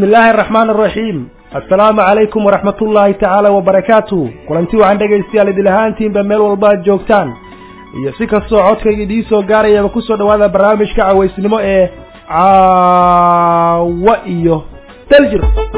bismi illaahi araxmaan araxiim assalaamu calaykum waraxmat ullaahi tacaala wabarakaatuh kulanti waxaan dhegaystayaal idil ahaantiinba meel walba aad joogtaan iyo si kastoo codkayga idiin soo gaarayaba kusoo dhawaada barnaamijka cawaysnimo ee caawa iyo daljir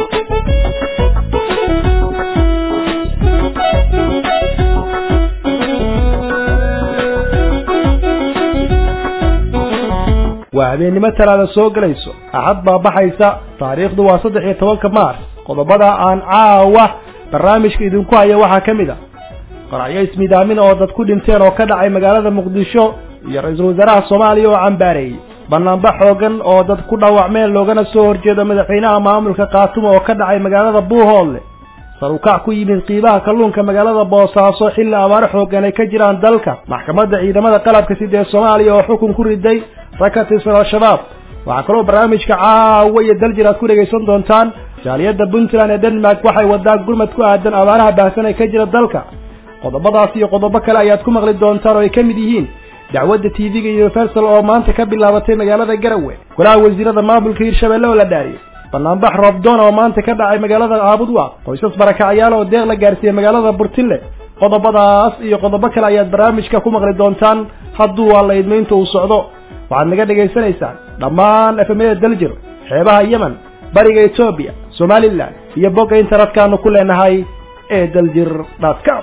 waa habeennimo talaada soo gelayso axad baa baxaysa taariikhdu waa saddex iyo tobanka maars qodobada aan caawa barnaamijka idinku haya waxaa ka mid a qaracyo ismidaamin oo dad ku dhinteen oo ka dhacay magaalada muqdisho iyo ra-iisul wasaaraha soomaaliya oo cambaareeyey banaanbax xoogan oo dad ku dhaawacmeen loogana soo horjeedo madaxweynaha maamulka khaatumo oo ka dhacay magaalada buuhoodle sarukac ku yimid qiibaha kalluunka magaalada boosaaso xilli abaaro xoogan ay ka jiraan dalka maxkamadda ciidamada qalabka sida ee soomaaliya oo xukun ku riday rag ka tirsan al-shabaab waxaa kaloo barnaamijka caawa iyo daljir aad ku dhegaysan doontaan jaaliyadda puntland ee denmark waxay wadaan gurmad ku aadan abaaraha baahsan ee ka jira dalka qodobadaas iyo qodobo kale ayaad ku maqli doontaan oo ay ka mid yihiin dacwadda t v-ga universal oo maanta ka bilaabatay magaalada garawe golaha wasiirada maamulka hirshabelle oo la dhaariyey banaanbax roobdoon oo maanta ka dhacay magaalada caabudwaaq qoysas barakacayaal oo deeq la gaarsiiyey magaalada burtille qodobadaas iyo qodobo kale ayaad barnaamijka ku maqli doontaan hadduu waa la idmaynta uu socdo waxaad naga dhagaysanaysaan dhammaan efemyada daljir xeebaha yemen bariga etoobiya somalilan iyo bogga internetkanu ku leenahay ee daljir dotcom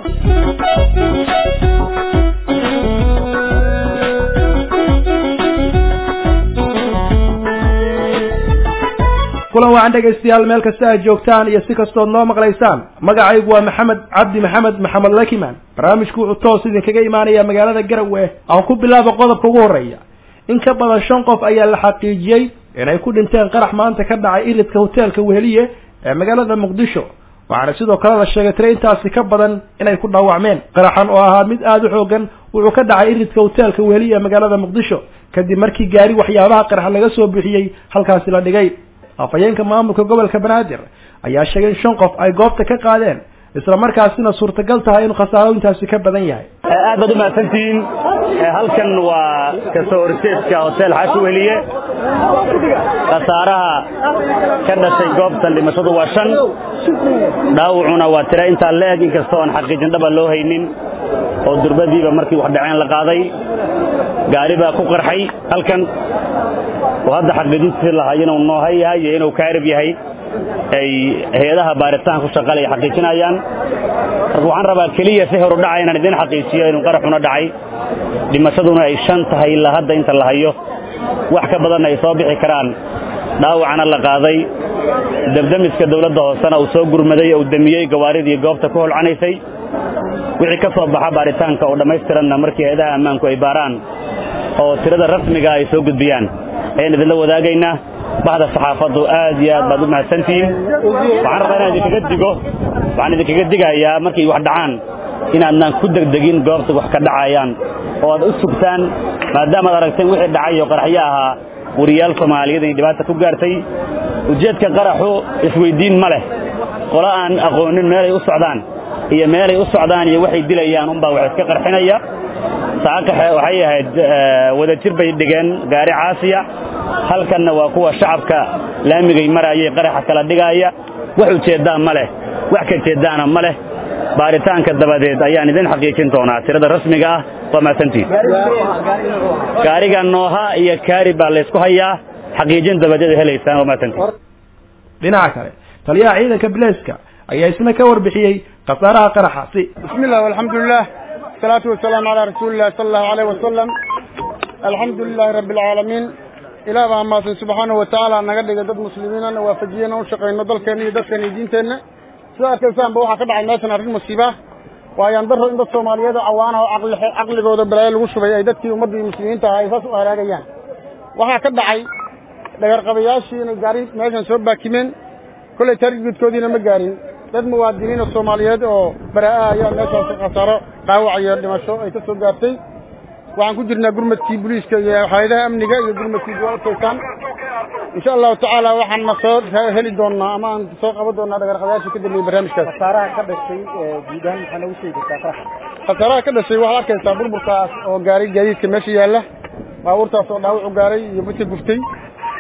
kulan wacan dhegaystayaal meel kasta aad joogtaan iyo si kastood noo maqlaysaan magacaygu waa maxamed cabdi maxamed maxamed lakiman barnaamijku wuxuu toos idinkaga imaanaya magaalada garawe aan ku bilaabo qodobka ugu horreeya in ka badan shan qof ayaa la xaqiijiyey inay ku dhinteen qarax maanta ka dhacay iridka hoteelka weheliye ee magaalada muqdisho waxaana sidoo kale la sheegay tire intaasi ka badan inay ku dhaawacmeen qaraxan oo ahaa mid aada u xoogan wuxuu ka dhacay iridka hoteelka weheliye ee magaalada muqdisho kadib markii gaari waxyaabaha qarax laga soo bixiyey halkaasi la dhigay afhayeenka maamulka gobolka banaadir ayaa sheegay in shan qof ay goobta ka qaadeen isla markaasina suurtagal tahay inuu khasaaro intaasi ka badan yahay aad baad u mahadsantihiin halkan waa kasoo horjeedka hotel xaashi weliye khasaaraha ka dhashay goobtan dhimashadu waa shan dhaawacuna waa tira intaa la-eg inkastoo aan xaqiijin dhaba loo haynin oo durbadiiba markii wax dhaceen la qaaday gaari baa ku qarxay halkan oo hadda xaqiijintii lahaa inuu nooha yahay iyo inuu kaarib yahay ay hay-adaha baaritaan ku shaqalaya xaqiijinayaan marka waxaan rabaa keliya si horu dhaca inaan idiin xaqiijiyo inuu qaraxuna dhacay dhimashaduna ay shan tahay ilaa hadda inta la hayo wax ka badanna ay soo bixi karaan dhaawacana la qaaday dabdamiska dawladda hoosena uu soo gurmaday uu damiyey gawaaridii goobta ku holcanaysay wixii ka soo baxa baaritaanka oo dhammaystiranna markii hay-adaha ammaanku ay baaraan oo tirada rasmiga ay soo gudbiyaan ayaan idinla wadaagaynaa baxda saxaafaddu aad iyo aad baad u mahadsantihiin waxaan rabaa inaan idinkaga digo waxaan idinkaga digayaa markay wax dhacaan inaadnaan ku degdegin goobta wax ka dhacayaan oo aad u sugtaan maadaamaad aragteen wixii dhacay oo qaraxyo ahaa wariyaal soomaaliyeed inay dhibaata ku gaartay ujeedka qaraxu isweyddiin ma leh qolo aan aqoonin meelay u socdaan iyo meelay u socdaan iyo waxay dilayaan unbaa wax iska qarxinaya saaqaxe waxay ahayd wadajir bay dhigeen gaari caasiya halkanna waa kuwa shacabka laamigay maraayay qaraxa kala dhigaaya wax ujeeddaan ma leh wax ka jeeddaana ma leh baaritaanka dabadeed ayaan idin xaqiijin doonaa tirada rasmiga ah waa mahadsantihin gaariga nooha iyo kaari baa laysku hayaa xaqiijin dabadeed helaysaan waa mahadsantihin dhinaca kale taliyaha ciidanka bilayska ayaa isna ka warbixiyey khasaaraha qaraxaasi bismi illah alxamdulilah asalaatu wasalaamu calaa rasuulillahi sala allahu aleyh wasalam alxamdu lilahi rabbi alcaalamiin ilaah baa mahadsan subxaanahu watacaala naga dhigay dad muslimiinana waafajiyena u shaqayno dalkeenna iyo dadkeena iyo diinteenna sida arkaysaanba waxaa ka dhacay meeshan arrin musiiba waayaan daro in dad soomaaliyeed oo cawaana oo caqli caqligooda balaayo lagu shubay ay dadkii ummadda iyo muslimiinta ahaa ay saas u halaagayaan waxaa ka dhacay dhagarqabayaashii inay gaari meeshan soo baakimeen kollay taargudkoodiina ma gaarin dad muwaadiniin oo soomaaliyeed oo baraa-a ayaa meeshaas khasaaro dhaawac iyo dhimasho ay ka soo gaartay waxaan ku jirnaa gurmadkii booliiska iyo hay-adaha amniga iyo gurmadkii waa arkaysaan insha allahu tacaala waxaan na soo heli doonaa ama aan soo qaban doonaa dhagarqadayaasha ka dambeeyey barnaamijkaas khasaaraha ka dhashay guud ahaan maxaa noogu sheegi kartaa qaraxa khasaaraha ka dhashay waxaad arkaysaa burburkaas oo gaaray gaadiidka meesha yaalla baabuurtaas oo dhaawac u gaaray iyo midka guftay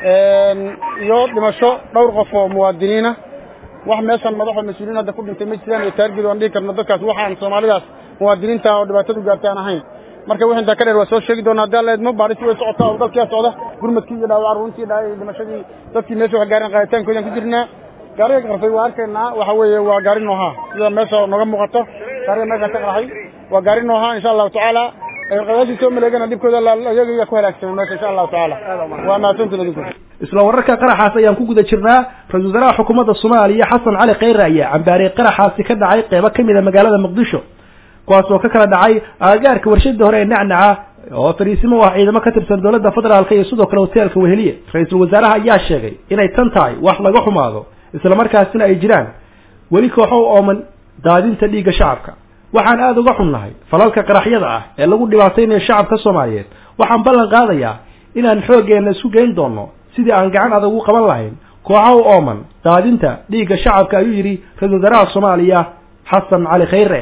iyo dhimasho dhowr qof oo muwaadiniina wax meeshan madaxoo mas-uuliyiin hadda ku dhintay ma jiraan iyo taargeed aan dhihi karno dadkaas waxaan soomaalidaas muwaadiniinta oo dhibaatadu gaartay aan ahayn marka wix intaa ka dheer waa soo sheegi doonaa haddii alla idmo baadhisi way socotaa oo dalkiyaa socda gurmadkii iyo dhaawac runtii dhimashadii dadkii meesha wax gaarin qaaditaankoodaan ku jirnaa gaariga qarfay waa arkaynaa waxa weeye waa gaari noohaa sida meesha nooga muuqato gaariga meesha ka qarxay waa gaari noohaa insha allahu tacaala qayaashii soo maleegana dhibkooda iyaga ku halaagsamay meesha insha allahu tacaala waa mahadsantiin idinku isla wararka qaraxaas ayaan ku guda jirnaa ra-isul wasaaraha xukuumadda soomaaliya xasan cali khayre ayaa cambaariyey qaraxaasi ka dhacay qeybo ka mid a magaalada muqdisho kuwaas oo ka kala dhacay aagaarka warshada hore ee nacnaca oo fariisimo u ah ciidamo ka tirsan dowladda federaalka iyo sidoo kale hoteelka weheliye ra-iisul wasaaraha ayaa sheegay inay tan tahay wax laga xumaado isla markaasina ay jiraan weli kooxo u ooman daadinta dhiigga shacabka waxaan aada uga xunnahay falalka qaraxyada ah ee lagu dhibaataynayo shacabka soomaaliyeed waxaan ballan qaadayaa inaan xooggeenna isku geyn doonno sidii aan gacan adag u qaban lahayn kooxa u ooman daadinta dhiigga shacabka ayuu yidhi ra-isul wasaaraha soomaaliya xasan cali khayre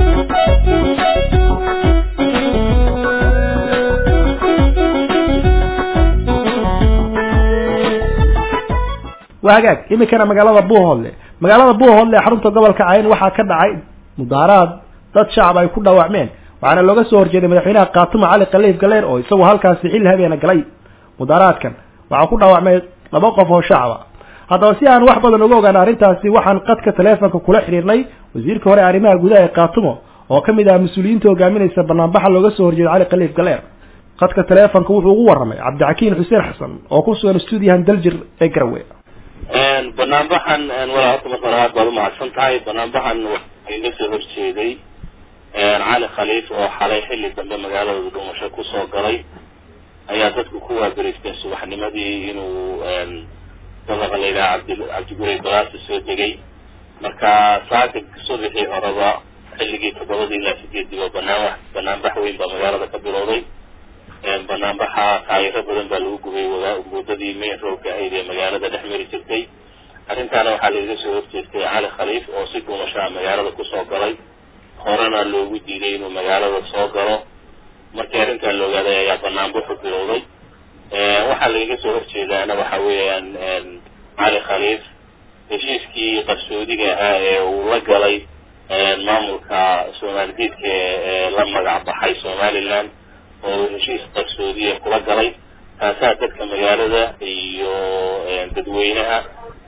waa hagaag iminkana magaalada buuhoodle magaalada buuhoodle ee xarunta gobolka cayn waxaa ka dhacay mudaaraad dad shacab ay ku dhaawacmeen waxaana looga soo horjeeday madaxweynaha kaatumo cali khaliif galeer oo isagu halkaasi xilli habeena galay mudaaraadkan waxaa ku dhaawacmay laba qof oo shacaba haddaba si aan wax badan uga ogaana arrintaasi waxaan qadka taleefonka kula xidhiirnay wasiirka hore arrimaha gudaha ee kaatumo oo ka mid ah mas-uuliyiinta hogaaminaysa banaanbaxa looga soo horjeeday cali khaliif galeer qadka taleefonka wuxuu ugu warramay cabdixakiin xuseen xasan oo ku sugan stuudiyahan daljir ee garawe banaanbaxan walaa horta marka hore aad baad umahadsan tahay banaanbaxan waxaa iga soo horjeeday cali khaliif oo xalay xilli dambe magaalada dhuumasho kusoo galay ayaa dadku ku waaberiisteen subaxnimadii inuu dabaqa la yidhaha cabdi cabdigurey balaasa soo degay marka saaka subaxii horeba xilligii toddobadii ilaa sideedii oo banaan banaanbax weyn baa magaalada ka bilowday banaanbaxa taayiro badan baa lagu gubay wadadii main roadka ahayd ee magaalada dhex mari jirtay arrintaana waxaa lagaga soo horjeestay cali khaliif oo si dhuumashaa magaalada kusoo galay horena loogu diiday inuu magaalada soo galo markii arrintaa la ogaaday ayaa banaanbaxu bilowday waxaa lagaga soo horjeedaana waxa weeyaan cali khaliif heshiiskii qarsoodiga ahaa ee uu la galay maamulka soomaaldiidka ee la magac baxay somaliland oo heshiis qarsoodiya kula galay taasaa dadka magaalada iyo dadweynaha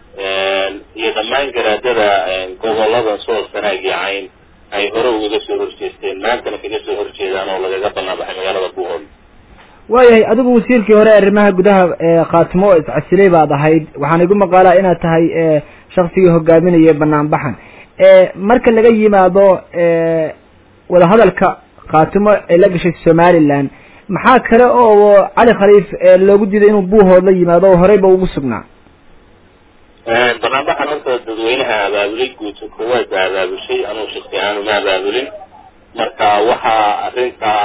iyo dhammaan garaadada gobolada sool sanaagii cayn ay hore ugaga soo horjeesteen maantana kaga soo horjeedaan oo lagaga banaanbaxay magaalada buuhood waayahay adigu wasiirkii hore arrimaha gudaha khaatimo oo iscasilay baad ahayd waxaan igu maqaalaa inaad tahay shaksigii hogaaminaya banaanbaxan marka laga yimaado wadahadalka khaatimo ee la gashay somaliland maxaa kale oo cali khaliif loogu diiday inuu buuhood la yimaado oo horeyba ugu sugnaa banaanbaxan horta dadweynaha abaabulay guud kuwaad ba abaabushay anugu shaksi ahaan uma abaabulin marka waxaa arrintaa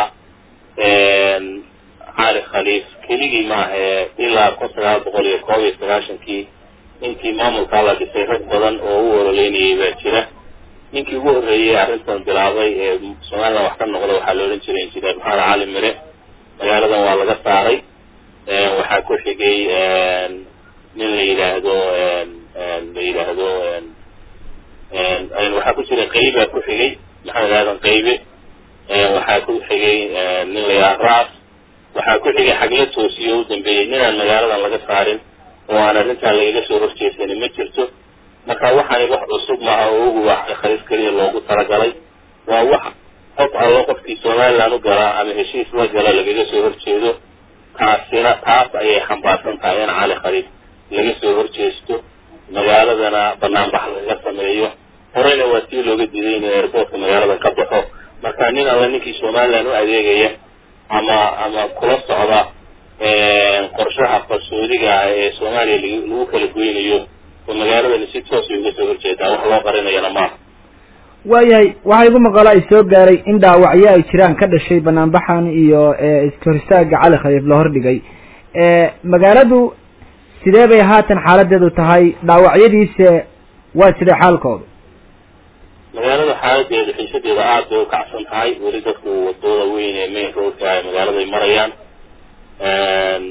cali khaliif keligii maahae ilaa kun sagaal boqol iyo koob iyo sagaashankii intii maamulkaa la dhisay rag badan oo u ololeynayay baa jira ninkii ugu horreeyey arrintan bilaabay ee somaliland wax ka noqda waxaa la odhan jiray injineer maxamed cali mire magaaladan waa laga saaray waxaa ku xigay nin la yidhaahdo la yidhaahdo waxaa ku jira qayba ku xigay maxamed aadan qaybe waxaa ku xigay nin la yidhaha raas waxaa ku xigay xagla toosiyo u dambeeyey ninaan magaaladan laga saarin oo aan arrintan lagaga soo horjeesanin ma jirto marka waxaani wax cusub maaha oo ugu waa khaliif keliya loogu talagalay waa wax qof allo qofkii somaliland u galaa ama heshiis la gala lagaga soo horjeedo taasina taas ayay xambaarsan tahay in cali khaliif laga soo horjeesto magaaladana banaanbax laga sameeyo horeyna waa tii looga diiday inuu airboortka magaaladan ka baxo marka nin alla ninkii somaliland u adeegaya ama ama kula socda qorshaha qarsoodiga ah ee soomaaliya lagu kala goynayo oo magaaladani si toosay uga soo horjeedaa wax loo qarinayana maaha waayahay waxaa igu maqalo ay soo gaaray in dhaawacyo ay jiraan ka dhashay banaanbaxan iyo iskahor istaaga cali khaliif la hordhigay magaaladu sidee bay haatan xaaladeedu tahay dhaawacyadiise waa sidee xaalkoodu magaalada xaaladeeda xiisadeeda aad bay ukacsan tahay weli dadku wadooda weyn ee main roadka ay magaaladay marayaan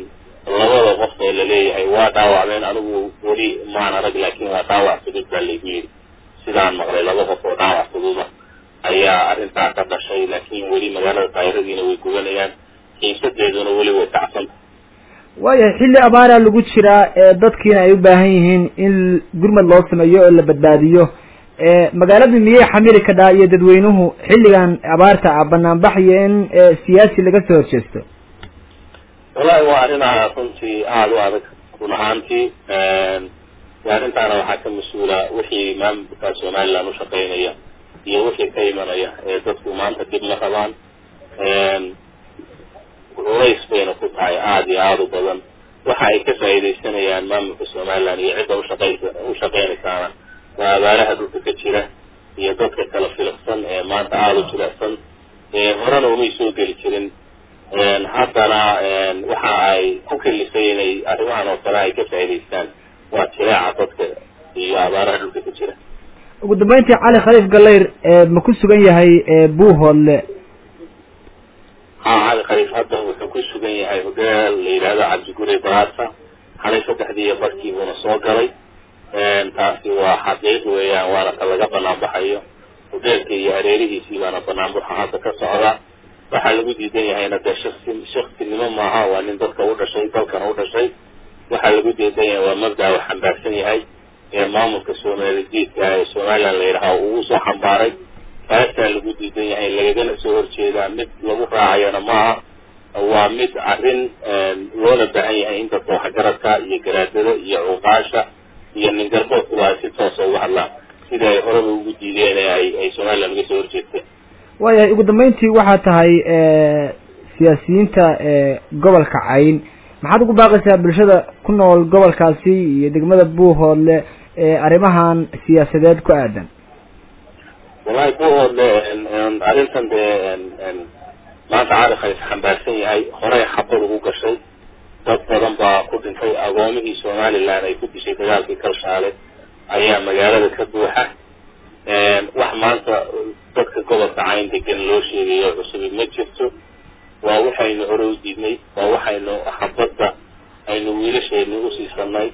labada qof ee laleeyahay waa dhaawacmeen anigu weli maan arag laakiin waa dhaawac fudud baa laygu yidhi sidaan maqlay laba qof oo dhaawac fududa ayaa arrintaa ka dhashay laakiin weli magaalada daayiradiina way gubanayaan xiisadeeduna weli way kacsanta waayahay xilli abaaraa lagu jiraa ee dadkiina ay u baahan yihiin in gurmad loo sameeyo oo la badbaadiyo magaaladu miyay xamili kadhaa iyo dadweynuhu xilligan abaarta ah banaanbax iyo in siyaasi laga soo horjeesto wallahi waa arrinaa runtii aada u adag run ahaantii arrintaana waxaa ka mas-uula wixii maamulka somaliland ushaqeynaya iyo wixii ka imanaya ee dadku maanta dib ma rabaan culays bayna ku tahay aada iyo aada u badan waxa ay ka faa'iidaysanayaan maamulka somaliland iyo cidda ushaqeysa ushaqeynaysaana waa abaaraha dhulka ka jira iyo dadka kala filaqsan ee maanta aada u jilecsan horena umay soo geli jirin haddana waxa ay ku kalifay inay arrimahan oo kale ay ka faa'idaystaan waa jileeca dadka iyo abaaraha dhulka ka jira ugu dambeyntii cali khaliif gallayr ma ku sugan yahay buuhoodle ha cali khaliif hadda wuxuu ku sugan yahay hodeel la yidhaahdo cabdiguri baraasa xalay saddexdii iyo barkii buuna soo galay taasi waa xaqiiq weeyaan waana ka laga banaan baxayo hodeelka iyo hareerihiisii baana banaanbaxa hadda ka socda waxaa lagu diidan yahayna dee shaksi shaksinimo maaha waa nin dadka u dhashay dalkana u dhashay waxaa lagu diidan yahay waa mabda u xambaarsan yahay ee maamulka soomaali diidka ee somaliland la yidhaha uu usoo xambaaray kaasaa lagu diidan yahay lagagana soo horjeedaa mid lagu raacayana maaha waa mid arrin loona baahan yahay in dadka waxgaradka iyo garaadada iyo cuqaasha iyo ningarboodkuba ay si toosa uga hadlaan sidii ay horeba ugu diideen ee ay ay somaliland uga soo horjeesteen waayahay ugu dambeyntii waxaa tahay siyaasiyiinta gobolka cayn maxaad ugu baaqaysaa bulshada ku nool gobolkaasi iyo degmada buuhoodle arrimahan siyaasadeed ku aadan wallahi buuhoodle arrintan dee maanta cali khaliif xambaarsan yahay horey xabad ugu gashay dad badan baa ku dhintay agoomihii somaliland ay ku dishay dagaalkii kalshaale ayaa magaalada ka buuxa wax maanta dadka gobolka cayn degan loo sheegayo cusubi ma jirto waa waxaynu hore u diidnay waa waxaynu xabadda aynu wiilashaynu usiisanay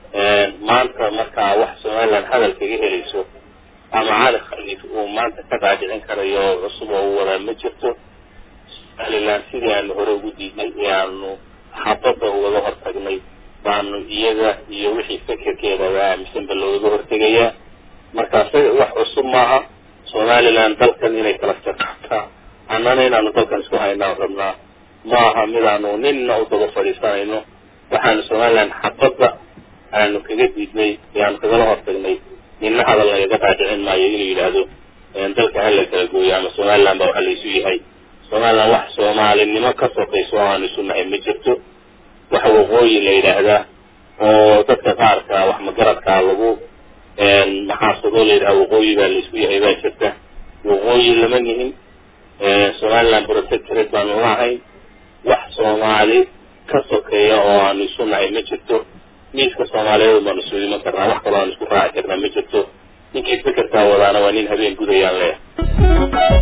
maanta markaa wax somaliland hadal kaga helayso ama cali khaliif uu maanta ka dhaadhicin karayo cusub oo u wadaa ma jirto somaliland sidii aanu hore ugu diidnay ee aanu xabadda ugaga hortagnay baanu iyaga iyo wixii fekerkeedaba aaminsanba loogaga hortegayaa markaas wax cusub maaha somaliland dalkan inay kala jartaa annana inaanu dalkan isku haynaan rabnaa maaha midaanu ninna u daba fadhiisanayno waxaanu somaliland xabadda aanu kaga diidnay ee aanu kagala hortagnay ninna hadal lagaga dhaadhicin maayo inuu yidhaahdo dalka hala kala gooyo ama somaliland baa waxa laysu yahay somaliland wax soomaalinimo ka sokayso oo aanu isu nahay ma jirto wax waqooyi la yidhaahdaa oo dadka qaarka wax magaradkaa lagu maxaasadoo la yidhaha waqooyi baa laisku yahay baa jirta waqooyi lama nihin somaliland protectorate baanu lahayn wax soomaali ka sokeeya oo aanu isu nahay ma jirto miiska soomaaliyeed baanu isu iman karnaa wax kaloo aanu isku raaci karnaa ma jirto ninkii fekerkaa wadaana waa nin habeen gudayaan leeyahay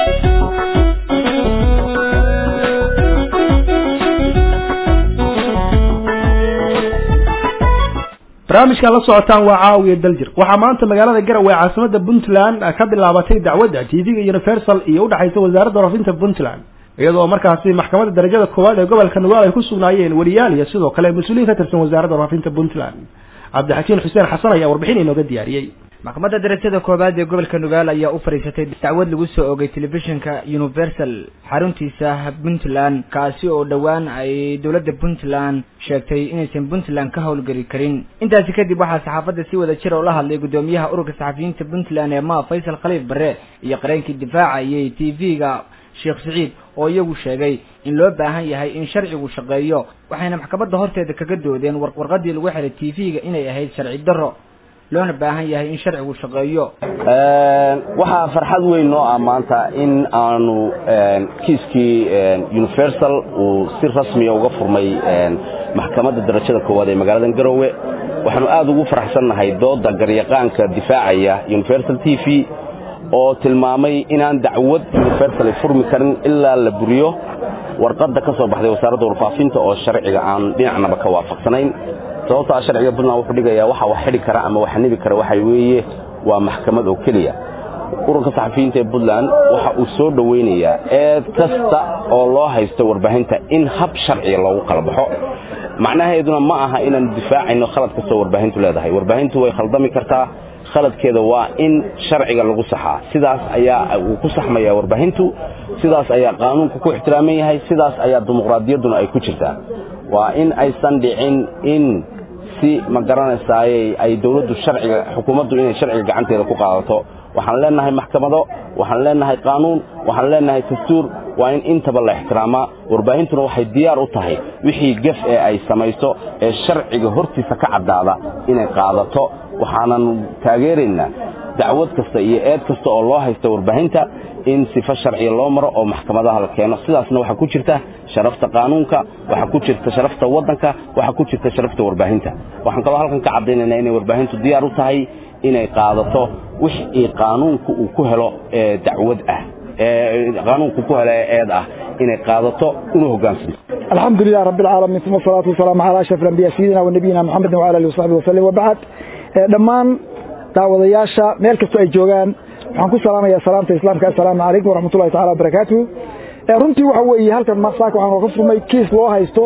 barnaamijkan la socotaan waa caawiya daljir waxaa maanta magaalada garowe ee caasimada puntland ka bilaabatay dacwadda tv-ga universal iyo udhexaysa wasaaradda warfinta puntland iyadoo markaasi maxkamadda darajada koowaad ee gobolka nugaal ay ku sugnaayeen weliyaal iyo sidoo kale mas-uuliyiin ka tirsan wasaaradda warfinta puntland cabdixakiin xuseen xasan ayaa warbixin inooga diyaariyey maxkamadda darajada koowaad ee gobolka nugaal ayaa u fadhiisatay dacwad lagu soo ogay telefishinka universal xaruntiisa puntland kaasi oo dhowaan ay dowladda puntland sheegtay inaysan puntland ka howlgeli karin intaasi kadib waxaa saxaafadda si wada jir oo la hadlay guddoomiyaha ururka saxafiyiinta puntland ee ma faysal khaliif barre iyo qareenkii difaacayay t v-ga sheekh siciid oo iyagu sheegay in loo baahan yahay in sharcigu shaqeeyo waxayna maxkamadda horteeda kaga doodeen warqadii lagu xiray t v-ga inay ahayd sharci darro loona baahan yahay in sharcigu shaqeeyo waxaa farxad weyn noo ah maanta in aanu kiiskii universal uu si rasmiya uga furmay maxkamadda darajada koowaad ee magaalada garowe waxaanu aad ugu faraxsannahay dooda garyaqaanka difaacaya universal t v oo tilmaamay inaan dacwad universal furmi karin ilaa la buriyo warqadda ka soo baxday wasaaradda warfaafinta oo sharciga aan dhinacnaba ka waafaqsanayn sababtaa sharciga puntland wuxuu dhigayaa waxa wax xidhi kara ama wax nibi kara waxa weeye waa maxkamad oo keliya ururka saxafiyiinta ee puntland waxa uu soo dhoweynayaa eed kasta oo loo haysto warbaahinta in hab sharciga loogu kala baxo macnaheeduna ma aha inaanu difaacayno khalad kastoo warbaahintu leedahay warbaahintu way khaldami kartaa khaladkeeda waa in sharciga lagu saxaa sidaas ayaa uu ku saxmaya warbaahintu sidaas ayaa qaanuunku ku ixtiraaman yahay sidaas ayaa dimuqraadiyadduna ay ku jirtaa waa in aysan dhicin in si ma garanaysaayey ay dowladdu sharciga xukuumaddu inay sharciga gacanteeda ku qaadato waxaan leenahay maxkamado waxaan leenahay qaanuun waxaan leenahay dastuur waa in intaba la ixtiraamaa warbaahintuna waxay diyaar u tahay wixii gef ee ay samayso ee sharciga hortiisa ka caddaada inay qaadato waxaanan taageeraynaa dacwad kasta iyo eed kasta oo loo haysta warbaahinta in sifo sharciya loo maro oo maxkamadaha la keeno sidaasna waxaa ku jirta sharafta qaanuunka waxaa ku jirta sharafta waddanka waxaa ku jirta sharafta warbaahinta waxaan kaloo halkan ka caddaynaynaa inay warbaahintu diyaar u tahay inay qaadato wixii qaanuunku uu ku helo ee dacwad ah ee qaanuunku ku helo ee eed ah inay qaadato una hoggaansanto الحمد لله رب العالمين ثم الصلاة والسلام على أشرف الأنبياء سيدنا ونبينا محمد وعلى آله وصحبه وسلم وبعد dhammaan daawadayaasha meel kastoo ay joogaan waxaan ku salaamayaa salaamta islaamka assalaamu calaykum waraxmatullahi taala wabarakaatuhu runtii waxa weeye halkan masaaka waxaan ka furmay kiis loo haysto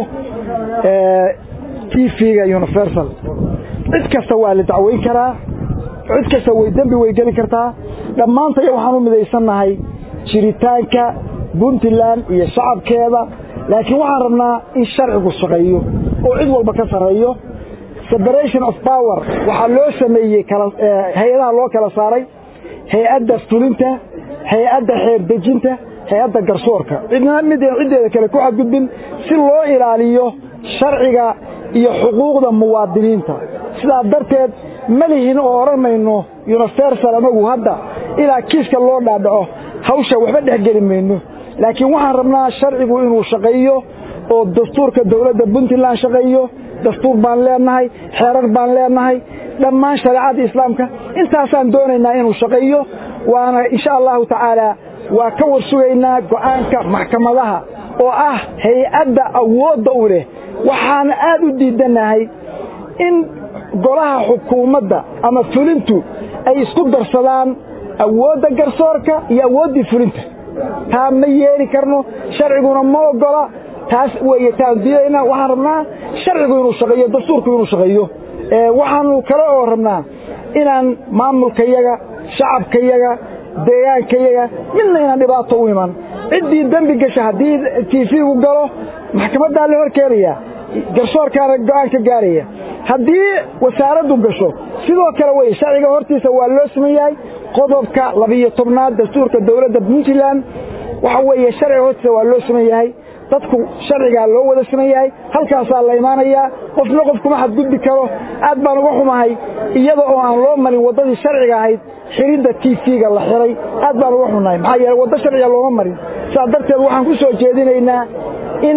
t v-ga universal cid kasta waa la dacweyn karaa cid kasta way dembi way geli kartaa dhammaantaya waxaan u midaysannahay jiritaanka puntland iyo shacabkeeda laakiin waxaan rabnaa in sharcigu shaqeeyo oo cid walba ka sarreeyo separation of power waxaa loo sameeyey hay-adaha loo kala saaray hay-adda fulinta hay-adda xeerdejinta hay-adda garsoorka cidna mid ciddeeda kale ku xadgudbin si loo ilaaliyo sharciga iyo xuquuqda muwaadiniinta sidaa darteed ma lihin oo odhanayno universal anagu hadda ilaa kiiska loo dhaadhaco hawsha waxba dhexgeli mayno laakiin waxaan rabnaa sharcigu inuu shaqeeyo oo dastuurka dowladda puntland shaqeeyo dastuur baan leenahay xeerar baan leenahay dhammaan shareecada islaamka intaasaan doonaynaa inuu shaqeeyo waana insha allahu tacaala waa ka warsugaynaa go'aanka maxkamadaha oo ah hay-adda awoodda u leh waxaana aad u diidanahay in golaha xukuumadda ama fulintu ay isku darsadaan awoodda garsoorka iyo awooddii fulinta taa ma yeeli karno sharciguna ma ogola taas weeye taandiyeyna waxaan rabnaa sharcigu inuu shaqeeyo dastuurku inuu shaqeeyo waxaanu kale oo rabnaa inaan maamulkayaga shacabkayaga deegaankayaga midna inaan dhibaato u iman ciddii dembi gasha haddii tiifigu galo maxkamaddaa la hor keenaya garsoorkaana go'aan ka gaaraya haddii wasaaraddu gasho sidoo kale wey sharciga hortiisa waa loo siman yahay qodobka labiyo tobnaad dastuurka dowladda puntland waxa weeye sharciga hortiisa waa loo siman yahay dadku sharcigaa loo wada siman yahay halkaasaa la imaanayaa qofna qof kuma xadgudbi karo aad baan uga xumahay iyada oo aan loo marin waddadii sharciga ahayd xiridda t v-ga la xiray aad baan uga xunahay maxaa yeele waddo sharciga looma marin saas darteed waxaan ku soo jeedinaynaa in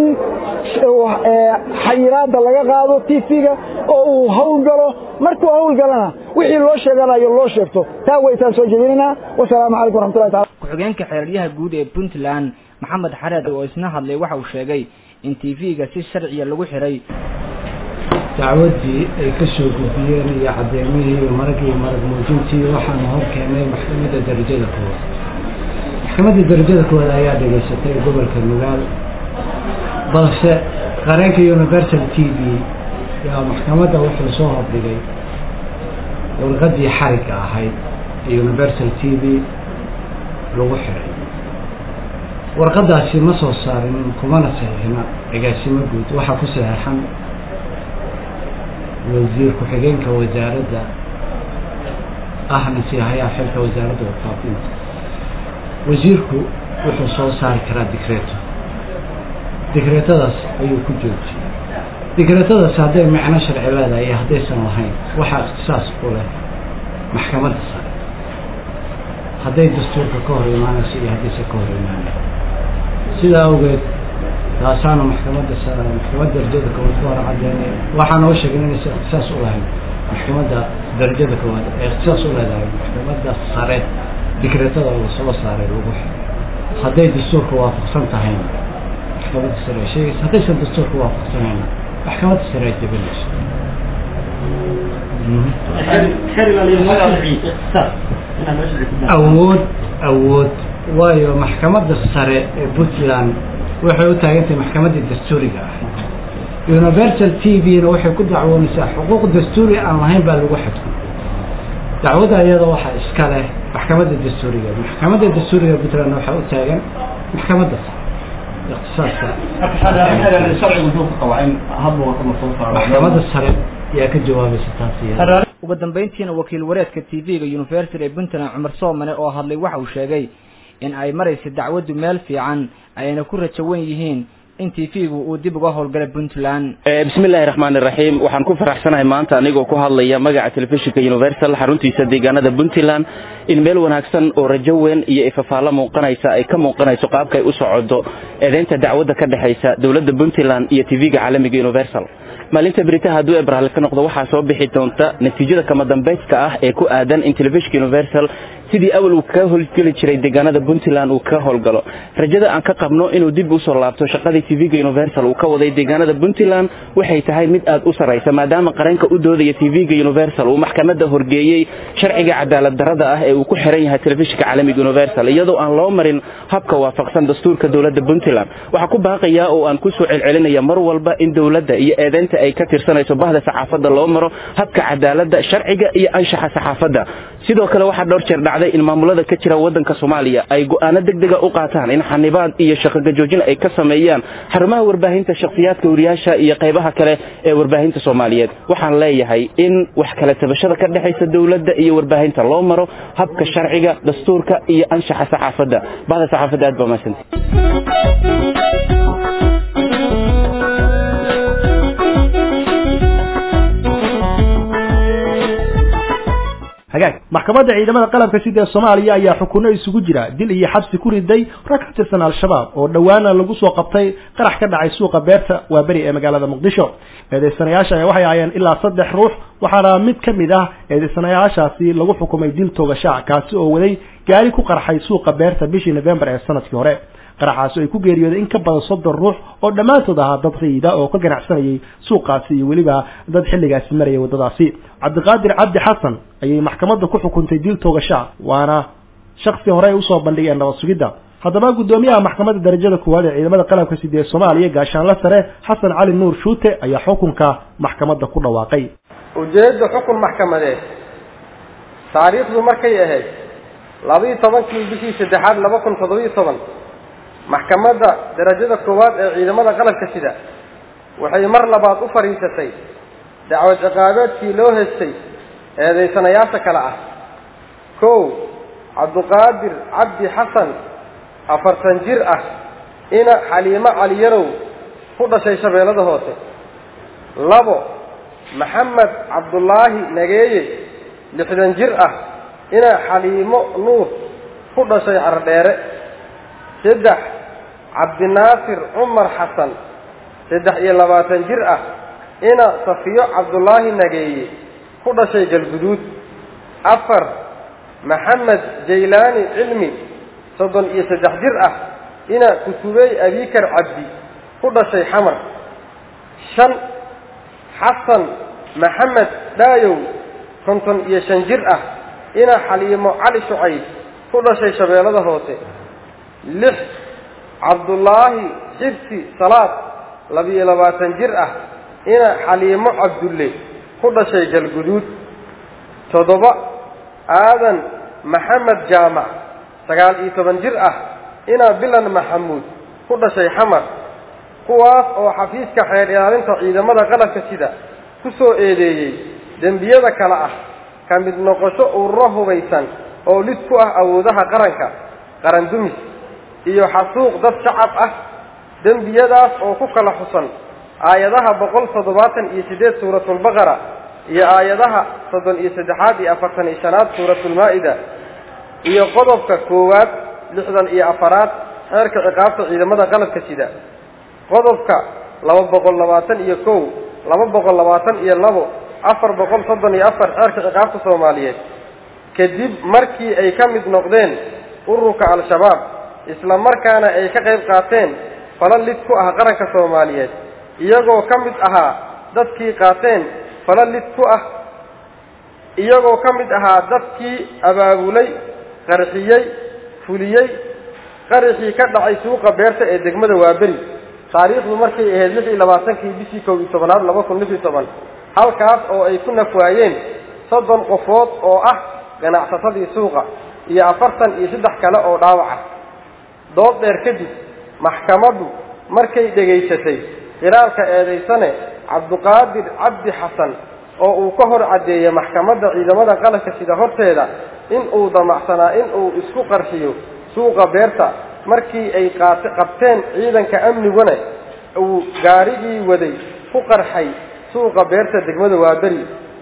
xayiraadda laga qaado t v-ga oo uu hawlgalo markuu hawlgalana wixii loo sheeganayo loo sheegto taa waytaan soo jeedinaynaa wasalaamu calaykum waraxmatullahi taala ku-xigeenka xeeraryaha guud ee puntland maxamed xareed oo isna hadlay waxa uu sheegay in t v-ga si sharciya lagu xiray dacwaddii ay ka soo gudbiyeen iyo caddeymihii iyo maragii iyo marag muujintii waxaana hor keenay maxkamadda darajada koowaad maxkamadda darajada koowaad ayaa dhegaysatay gobolka nugaal balse qareenka universal t v yaa maxkamadda wuxuu soo hordhigay warqaddii xarigga ahayd ee universal t v lagu xiray warqaddaasi ma soo saarin kumana saxiixina agaasimo guud waxaa ku saxeexan wasiir ku-xigeenka wasaaradda ahna siihayaa xilka wasaaradda warfaafinta wasiirku wuxuu soo saari karaa dikreeto dikreetadaas ayuu ku joojiyey dikreetadaas hadday micno sharci leedahay iyo haddaysan lahayn waxaa ikhtisaas ku leh maxkamadda sare hadday dastuurka ka hor imaanayso iyo haddaysan ka hor imaanayn sidaa awgeed taasaana maxkamadda sare maxkamadda darajada koowaad ku hor cadeynaya waxaa noo sheegay inaysan ikhtisaas u lahayn maxkamadda darajada koowaad ee ikhtisaas u leedahay maxkamadda sare dikreetada lasoo saaray lagu xiray hadday dastuurka waafaqsan tahayna maxkamadda sare ay sheegaysa haddaysan dastuurka waafaqsanayna maxkamadda sare ay jebinayso awood awood waayo maxkamadda sare ee puntland waxay u taagantahay maxkamaddii dastuuriga ah universal t v-na waxay ku dacwoonaysaa xuquuq dastuuri aan lahayn baa lagu xadgud dacwadda iyada waxaa iska leh maxkamadda dastuuriga maxkamadda dastuuriga puntland waxaa u taagan maxkamadda sare maxkamadda sare ayaa ka jawaabaysa taas iyada ugu dambeyntiina wakiil wareedka t v-ga university ee puntland cumar soomane oo hadlay waxa uu sheegay in ay maraysa dacwaddu meel fiican ayna ku rajo wen yihiin in t v-gu uu dib uga howlgalay puntland bismi illaahi raxmaani raxiim waxaan ku faraxsanahay maanta anigoo ku hadlaya magaca telefishinka universal xaruntiisa deegaanada puntland in meel wanaagsan oo rajo weyn iyo ifafaallo muuqanaysa ay ka muuqanayso qaabka ay u socodo eedeynta dacwadda ka dhexaysa dowladda puntland iyo t v-ga caalamiga universal maalinta beritaha hadduu ebrahl ka noqdo waxaa soo bixi doonta natiijada kama dambayska ah ee ku aadan in telefishinka universal sidii awal uu kaga howlgeli jiray deegaanada puntland uu kaga howlgalo rajada aan ka qabno inuu dib usoo laabto shaqadii tv-ga universal uu ka waday deegaanada puntland waxay tahay mid aad u sarraysa maadaama qareenka u doodaya tv-ga universal uu maxkamadda horgeeyey sharciga cadaalad darrada ah ee uu ku xiran yahay telefishinka caalamiga universal iyadoo aan loo marin habka waafaqsan dastuurka dowladda puntland waxaa ku baaqaya oo aan kusoo celcelinaya mar walba in dowladda iyo eedeynta ay ka tirsanayso bahda saxaafadda loo maro habka cadaaladda sharciga iyo anshaxa saxaafadda sidoo kale waxaa dhowr jeer dhacday in maamulada ka jira waddanka soomaaliya ay go'aano degdega u qaataan in xanibaad iyo shaqogajoojin ay ka sameeyaan xarumaha warbaahinta shakhsiyaadka wariyaasha iyo qaybaha kale ee warbaahinta soomaaliyeed waxaan leeyahay in wax kala tabashada ka dhexaysa dowladda iyo warbaahinta loo maro habka sharciga dastuurka iyo anshaxa saxaafadda bahda saxaafadda aad baa mahadsanti hagaag maxkamadda ciidamada qalabka sida ee soomaaliya ayaa xukunno isugu jira dil iyo xabsi ku riday rag ka tirsan al-shabaab oo dhowaana lagu soo qabtay qarax ka dhacay suuqa beerta waaberi ee magaalada muqdisho eedeysanayaasha ayaa waxay ahaayeen ilaa saddex ruux waxaana mid ka mid ah eedeysanayaashaasi lagu xukumay dil toogashac kaasi oo waday gaari ku qarxay suuqa beerta bishii november ee sanadkii hore qaraxaasi ay ku geeriyooday in ka badan soddon ruux oo dhammaantood ahaa dad rayida oo ka ganacsanayay suuqaasi iyo weliba dad xilligaasi marayay waddadaasi cabdiqaadir cabdi xasan ayay maxkamadda ku xukuntay dil toogashaa waana shaksi hore ay usoo bandhigeen nabad sugidda haddaba guddoomiyaha maxkamadda darajada koowaad ee ciidamada qalabka sida ee soomaaliya gaashaanla sare xasan cali nuur shuute ayaa xukunka maxkamadda ku dhawaaqay ujeedda xukun maxkamadeed taariikhdu markay ahayd labaiyo tobankii bishii saddexaad laba kun toddobiyo toban maxkamadda darajada koowaad ee ciidamada qalabka sida waxay mar labaad u fadhiisatay dacwad ciqaabeedkii loo heystay eedaysanayaasha kale ah kow cabduqaadir cabdi xasan afartan jir ah ina xaliimo caliyarow ku dhashay shabeellada hoose labo maxamed cabdullaahi nageeye lixdan jir ah ina xaliimo nuur ku dhashay cardheere saddex cabdinaasir cumar xasan saddex iyo labaatan jir ah ina safiyo cabdullaahi nageeye ku dhashay galguduud afar maxamed jaylaani cilmi soddon iyo saddex jir ah ina kutubey abikar cabdi ku dhashay xamar shan xasan maxamed dhaayow konton iyo shan jir ah ina xaliimo cali shucayb ku dhashay shabeellada hoose lix cabdullaahi xibsi salaad labiyo labaatan jir ah ina xaliimo cabdulle ku dhashay galguduud toddoba aadan maxamed jaamac sagaal iyo toban jir ah ina bilan maxamuud ku dhashay xamar kuwaas oo xafiiska xeer ilaalinta ciidamada qalabka sida ku soo eedeeyey dembiyada kale ah ka mid noqosho ururo hubaysan oo lid ku ah awoodaha qaranka qaran dumis iyo xasuuq dad shacab ah dembiyadaas oo ku kala xusan aayadaha boqol toddobaatan iyo siddeed suuratulbaqara iyo aayadaha soddon iyo saddexaad iyo afartan iyo shanaad suuratulmaa-ida iyo qodobka koowaad lixdan iyo afaraad xeerka ciqaabta ciidamada qalabka sida qodobka laba boqol labaatan iyo kow laba boqol labaatan iyo labo afar boqol soddon iyo afar xeerka ciqaabta soomaaliyeed kadib markii ay ka mid noqdeen ururka al-shabaab isla markaana ay ka qayb qaateen fala lid ku ah qaranka soomaaliyeed iyagoo ka mid ahaa dadkii qaateen fala lid ku ah iyagoo ka mid ahaa dadkii abaabulay qarxiyey fuliyey qaraxii ka dhacay suuqa beerta ee degmada waaberi taariikhdu markay ahayd lix iyo labaatankii bishii kow iyo tobanaad laba kun lix iyo toban halkaas oo ay ku nafwaayeen soddon qofood oo ah ganacsatadii suuqa iyo afartan iyo saddex kale oo dhaawaca dood dheer kadib maxkamaddu markay dhegaysatay khilaalka eedaysane cabduqaadir cabdi xasan oo uu ka hor caddeeyey maxkamadda ciidamada qalanka sida horteeda in uu damacsanaa in uu isku qarxiyo suuqa beerta markii ay qaat qabteen ciidanka amniguna uu gaarigii waday ku qarxay suuqa beerta degmada waaberi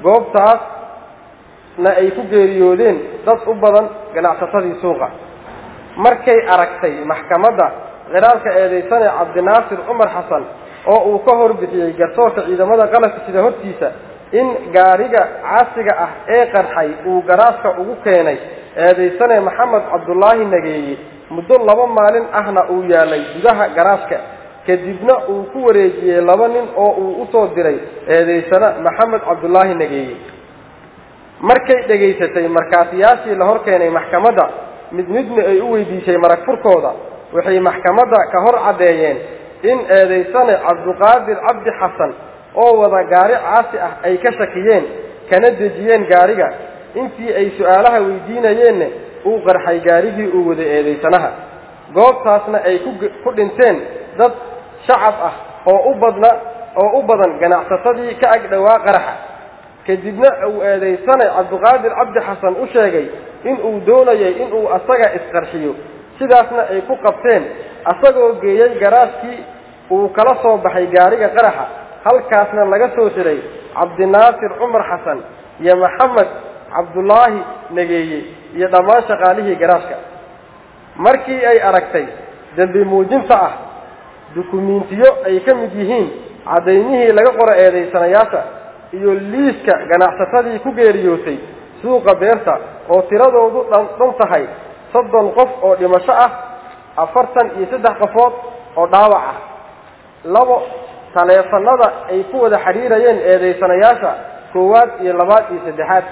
goobtaasna ay ku geeriyoodeen dad u badan ganacsatadii suuqa markay aragtay maxkamadda khilaalka eedaysane cabdinaasir cumar xasan oo uu ka hor bixiyey garsoorka ciidamada qalanka sida hortiisa in gaariga caasiga ah ee qarxay uu garaaska ugu keenay eedaysane maxamed cabdulaahi nageeye muddo laba maalin ahna uu yaalay gudaha garaaska kadibna uu ku wareejiyey laba nin oo uu usoo diray eedaysane maxamed cabdulaahi nageeye markay dhegaysatay markaatiyaashii la hor keenay maxkamadda mid midna ay u weydiisay marag furkooda waxay maxkamadda ka hor caddeeyeen in eedaysane cabduqaadir cabdi xasan oo wada gaari caasi ah ay ka shakiyeen kana dejiyeen gaariga intii ay su-aalaha weydiinayeenna uu qarxay gaarigii uu waday eedaysanaha goobtaasna ay ku dhinteen dad shacab ah oo u badna oo u badan ganacsatadii ka ag dhowaa qaraxa kadibna uu eedaysane cabduqaadir cabdi xasan u sheegay in uu doonayay inuu asaga isqarxiyo sidaasna ay ku qabteen asagoo geeyey garaaskii uu kala soo baxay gaariga qaraxa halkaasna laga soo xiray cabdinaasir cumar xasan iyo maxamed cabdulaahi nageeye iyo dhammaan shaqaalihii garaashka markii ay aragtay dembi muujinta ah dukumiintiyo ay ka mid yihiin caddaymihii laga qoro eedaysanayaasha iyo liiska ganacsatadii ku geeriyootay suuqa beerta oo tiradoodu dhan dhan tahay soddon qof oo dhimasho ah afartan iyo saddex qofood oo dhaawac ah labo taleefanada ay ku wada xidhiirayeen eedaysanayaasha koowaad iyo labaad iyo saddexaad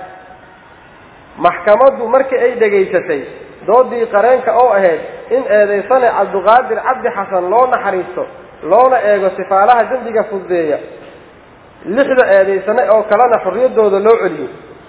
maxkamaddu markii ay dhegaysatay doodii qareenka oo ahayd in eedaysane cabduqaadir cabdi xasan loo naxariisto loona eego sifaalaha dembiga fududeeya lixda eedaysane oo kalena xorriyaddooda loo celiyo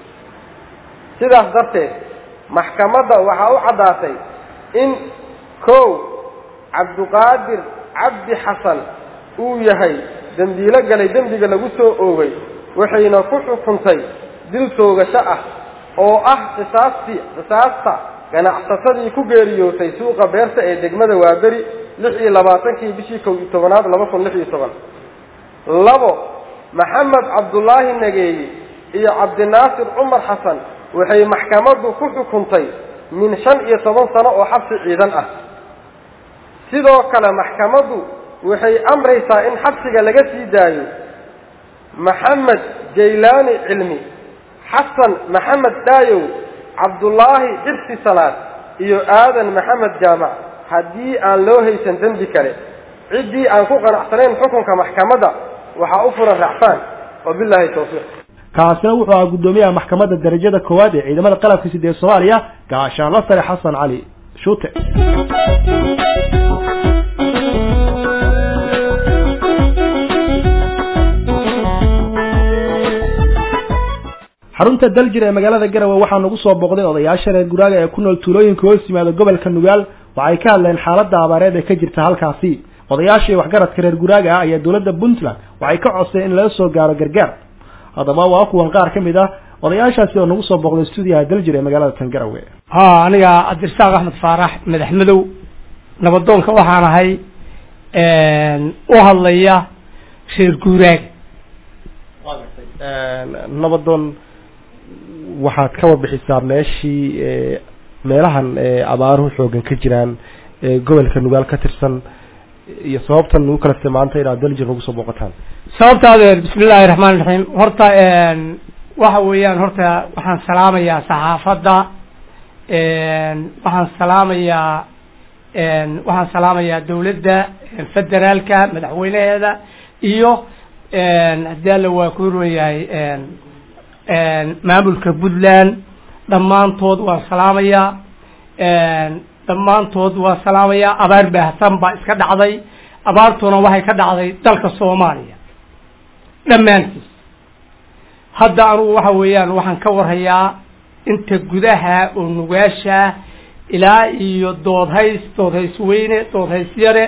sidaas darteed maxkamadda waxaa u caddaatay in kow cabduqaadir cabdi xasan uu yahay dembiilo galay dembiga lagu soo oogay waxayna ku xukuntay dil toogasho ah oo ah qisaastii qisaasta ganacsatadii ku geeriyootay suuqa beerta ee degmada waaberi lix iyo labaatankii bishii kow iyo tobanaad laba kun lix iyo toban labo maxamed cabdulaahi nageeye iyo cabdinaasir cumar xasan waxay maxkamaddu ku xukuntay min shan iyo toban sano oo xabsi ciidan ah sidoo kale maxkamaddu waxay amraysaa in xabsiga laga sii daayo maxamed jaylaani cilmi xasan maxamed dhaayow cabdullaahi xirsi salaad iyo aadan maxamed jaamac haddii aan loo haysan dembi kale ciddii aan ku qanacsanayn xukunka maxkamadda waxaa u furan raacfaan wabilaahi tawfiiq kaasina wuxuu ahaa guddoomiyaha maxkamadda darajada koowaad ee ciidamada qalabka sida ee soomaaliya gaashaanla sare xasan cali shuute xarunta daljir ee magaalada garowe waxaa nagu soo booqday odayaasha reer guraaga ee ku nool tuulooyinka hoos yimaada gobolka nugaal waxay ka hadleen xaaladda abaareed ee ka jirta halkaasi odayaashii waxgaradka reer guraaga ah ayaa dowladda puntland waxay ka codseen in laga soo gaaro gargaar haddaba waa kuwan qaar ka mid ah odayaashaasi oo nagu soo booqday stuudiyaha daljir ee magaalada tan garowe ha aniga cabdirasaaq axmed faarax madax madow nabadoonka waxaan ahay u hadlaya reer guuraag nabadoon waxaad ka wabixisaa meeshii meelahan abaaruhu xoogan ka jiraan gobolka nugaal ka tirsan iyo sababtan nagu kala maanta inaad daljir nagu soo booqataan sababta adeer bismi illaahi raxmaan raxiim horta waxa weeyaan horta waxaan salaamayaa saxaafadda waxaan salaamayaa waxaan salaamayaa dawladda federaalka madaxweynaheeda iyo haddii alla waa ku ron yahay maamulka puntland dhammaantood waan salaamayaa dhammaantood waan salaamayaa abaar baahsan baa iska dhacday abaartuna waxay ka dhacday dalka soomaaliya dhammaantiis hadda anugu waxa weeyaan waxaan ka warhayaa inta gudaha oo nugaasha ilaa iyo doodhays doodhays weyne doodhays yare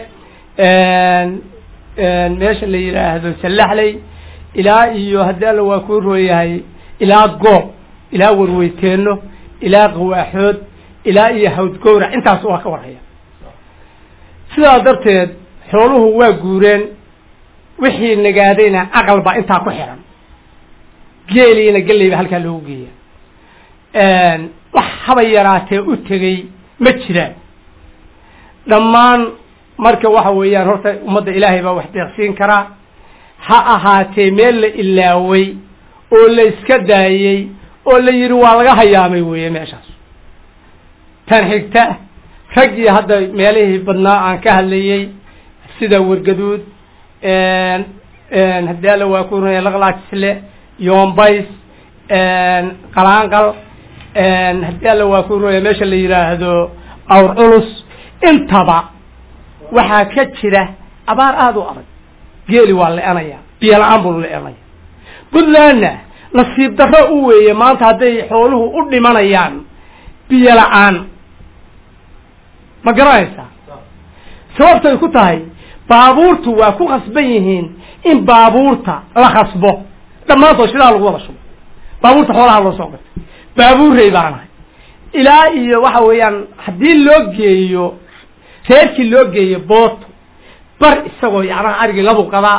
meesha la yidhaahdo sallaxley ilaa iyo haddii alla waa kuu rooyahay ilaa goob ilaa warweyteeno ilaa qawaaxood ilaa iyo hawdgowrac intaas waa ka warhaya sidaa darteed xooluhu waa guureen wixii nagaadayna aqal baa intaa ku xiran geeliina galley ba halkaa loogu geeya wax haba yaraatee u tegey ma jiraan dhammaan marka waxa weeyaan horta ummadda ilaahay baa wax deeqsiin karaa ha ahaatee meel la ilaaway oo la iska daayey oo la yidhi waa laga hayaamay weeye meeshaas tan xigta raggii hadda meelihii badnaa aan ka hadlayey sida wargaduud haddii alla waa ku runaya laqlaajisle yoombays qalaanqal haddii alla waa ku runaya meesha la yidhaahdo awr culus intaba waxaa ka jira abaar aada u adag geeli waa le-anaya biyo la-aan buu le-anaya puntlandna nasiib darro u weeye maanta hadday xooluhu u dhimanayaan biyo la-aan ma garanaysaa sababtay ku tahay baabuurtu waa ku khasban yihiin in baabuurta la khasbo dhammaantood shidaa lagu wada shubo baabuurta xoolaha loo soo gatay baabuurrey baanahay ilaa iyo waxa weeyaan haddii loo geeyo reerkii loo geeyo booto bar isagoo yacnaha arigii labu qadaa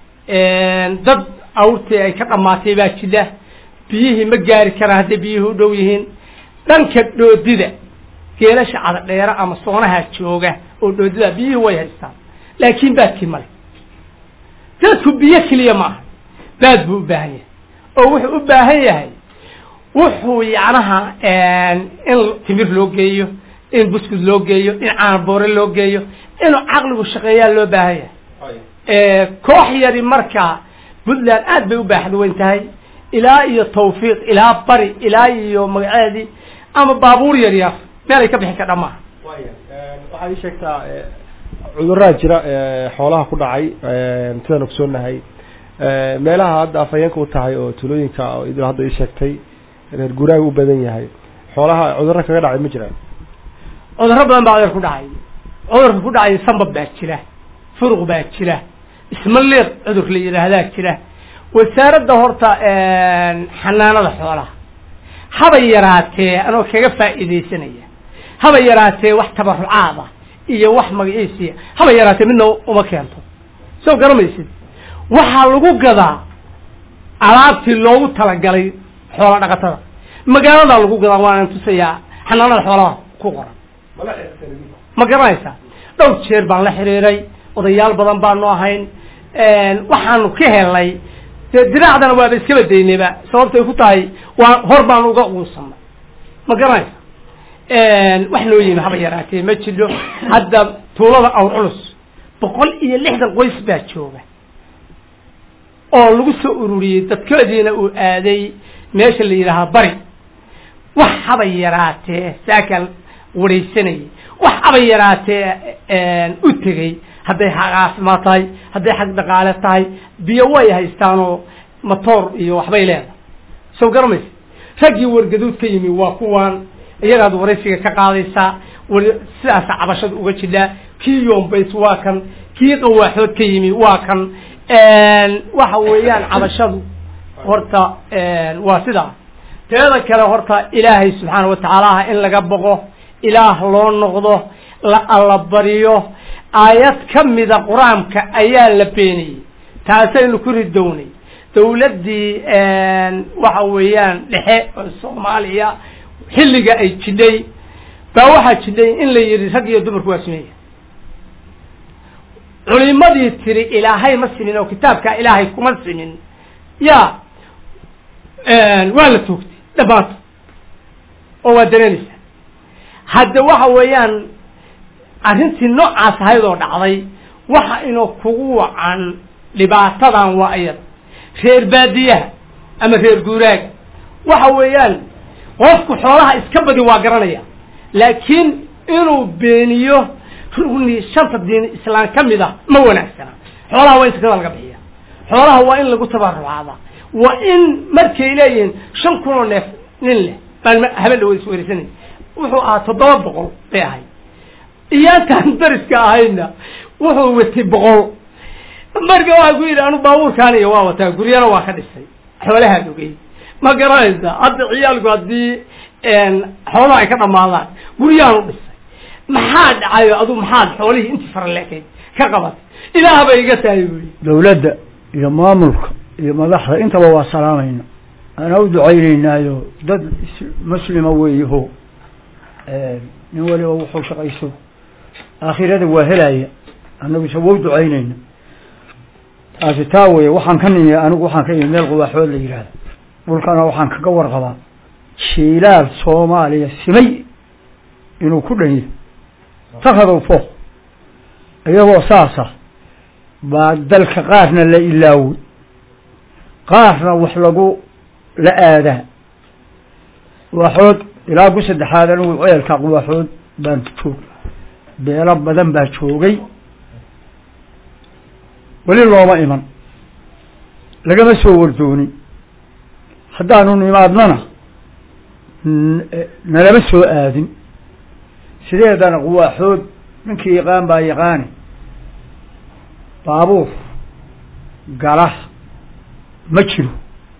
dad awrtii ay ka dhamaatay baa jidha biyihii ma gaari karaan hadday biyihii u dhow yihiin dhanka dhoodida geelasha cadadheera ama soonaha jooga oo dhoodida biyihii way haystaan laakiin baadkii male dadku biyo keliya ma aha baad buu u baahan yahay oo wuxuu u baahan yahay wuxuu yacnaha in timir loo geeyo in buskud loo geeyo in caanboore loo geeyo inuu caqligu shaqeeyaa loo baahan yahay koox yari marka puntland aad bay u baaxad weyn tahay ilaa iyo tawfiiq ilaa bari ilaa iyo magaceedii ama baabuur yar yar meel ay ka bixi kardha maaha waxaad ii sheegtaa cudurraa jira xoolaha ku dhacay sidaan ogsoonahay meelaha hadda afhayeenka u tahay oo tulooyinka idil hadda ii sheegtay reer guuraaga u badan yahay xoolaha cudurro kaga dhacay ma jiraan cudurro badan baa cudur ku dhacay cudurka ku dhacay sambab baa jira furuq baa jira ismaliiq cudur la yidhaahdaa jira wasaaradda horta xanaanada xoolaha haba yaraatee anoo kaga faa'iidaysanaya haba yaraatee wax tabarucaada iyo wax magaciisiya haba yaraatee midna uma keento soo garamaysid waxaa lagu gadaa alaabtii loogu talagalay xoola dhaqatada magaaladaa lagu gadaa waana tusayaa xanaanada xoolaha ku qoran ma garanaysaa dhowr jeer baan la xiriiray odayaal badan baanu ahayn waxaanu ka helnay dee diraacdana waaba iskaba daynayba sababtay ku tahay waa hor baanu uga quusanay ma garanaysa wax noo yimi haba yaraatee ma jidho hadda tuulada awr culus boqol iyo lixdan qoys baa jooga oo lagu soo ururiyey dadkoodiina uu aaday meesha la yidhaahaa bari wax haba yaraatee saakaan waraysanayay wax haba yaraatee u tegey hadday xaq caafimaad tahay hadday xag dhaqaale tahay biyo way haystaanoo matoor iyo waxbay leedahay soo garamaysa raggii wargaduud ka yimi waa kuwaan iyagaad waraysiga ka qaadaysaa sidaasa cabashada uga jidhaa kii yoombays waa kan kii qawaaxood ka yimi waa kan waxa weeyaan cabashadu horta waa sidaa teeda kale horta ilaahay subxaana watacaalaha in laga boqo ilaah loo noqdo la allabariyo aayad ka mida qur-aanka ayaa la beeniyey taasaynu ku ridownay dawladdii waxa weeyaan dhexe oo soomaaliya xilliga ay jidhay baa waxaa jidhay in la yidhi rag iyo dumarku waa sameeya culimadii tiri ilaahay ma simin oo kitaabka ilaahay kuma simin ya waa la toogtay dhammaanto oo waa dareemaysaa hadda waxa weeyaan arrintii noocaas ahaydoo dhacday waxa inuu kugu wacan dhibaatadan waa iyada reer baadiyaha ama reer guuraaga waxa weeyaan qofku xoolaha iska badi waa garanaya laakiin inuu beeniyo rugni shanta diin islaam ka mid ah ma wanaagsana xoolaha waa in sakada laga bixiya xoolaha waa in lagu tabarucaada waa in markay leeyihiin shan kun oo neef nin leh baan habeen dhawa isweersanay wuxuu ahaa toddoba boqol bay ahayd iyaantaan dariska ahayna wuxuu watay boqol marka waxaa ku yidhi anu baabuurkaan iyo waa wataa guryana waa ka dhisay xoolahaan ogey ma garanaysa hadda ciyaalku haddii xoolaha ay ka dhamaadaan guryahan u dhisay maxaa dhacayo adu maxaad xoolihii intii faraleekayd ka qabatay ilaah bay iga tahay buyi dawladda iyo maamulka iyo madaxda intaba waa salaamayna ana u ducaynaynaayo dad muslima weeyaho nin waliba wuxuu shaqayso aakhirada waa helaya annaguse wau ducaynayna taasi taa weye waxaan ka nimi anigu waxaan ka imi meel qubaaxood la yidhaahda dhulkana waxaan kaga warqabaa shiilaal soomaaliya simay inuu ku dhan yahay takadow fooq iyagoo saasa baa dalka qaarna la ilaaway qaarna wax lagu la aadaa qubaaxood ilaa ku saddexaad anigu ceelka qubaaxood baan joog beelo badan baa joogay weli looma iman lagama soo wardoonin haddaanu nimaadnana nalama soo aadin sideedana quwaaxood ninkii yaqaan baa yaqaani baabuur gala ma jiro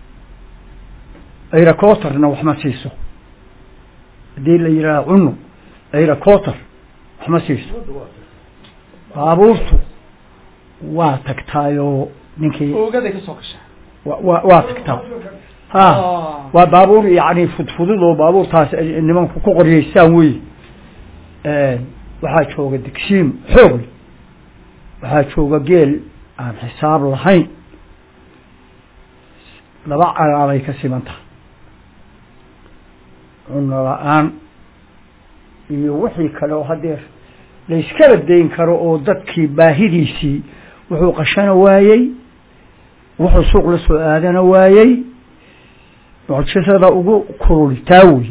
ayracotarna wax ma siiso haddii la yidhaaha cunug ayracotar wax ma siiso baabuurtu waa tagtaayoo ninkii oogaday kasoo gashaa wa waa tagtaa ha waa baabuur yani fudfudud oo baabuurtaas nimanku ku qoryeystaan wey waxaa jooga digsiim xoog leh waxaa jooga geel aan xisaab lahayn laba calaabay ka siman tahay cuno la-aan iyo wixii kale oo hadeer layskala dayn karo oo dadkii baahidiisii wuxuu qashana waayey wuxuu suuq la soo aadana waayey mucjisada ugu kuruli taa wey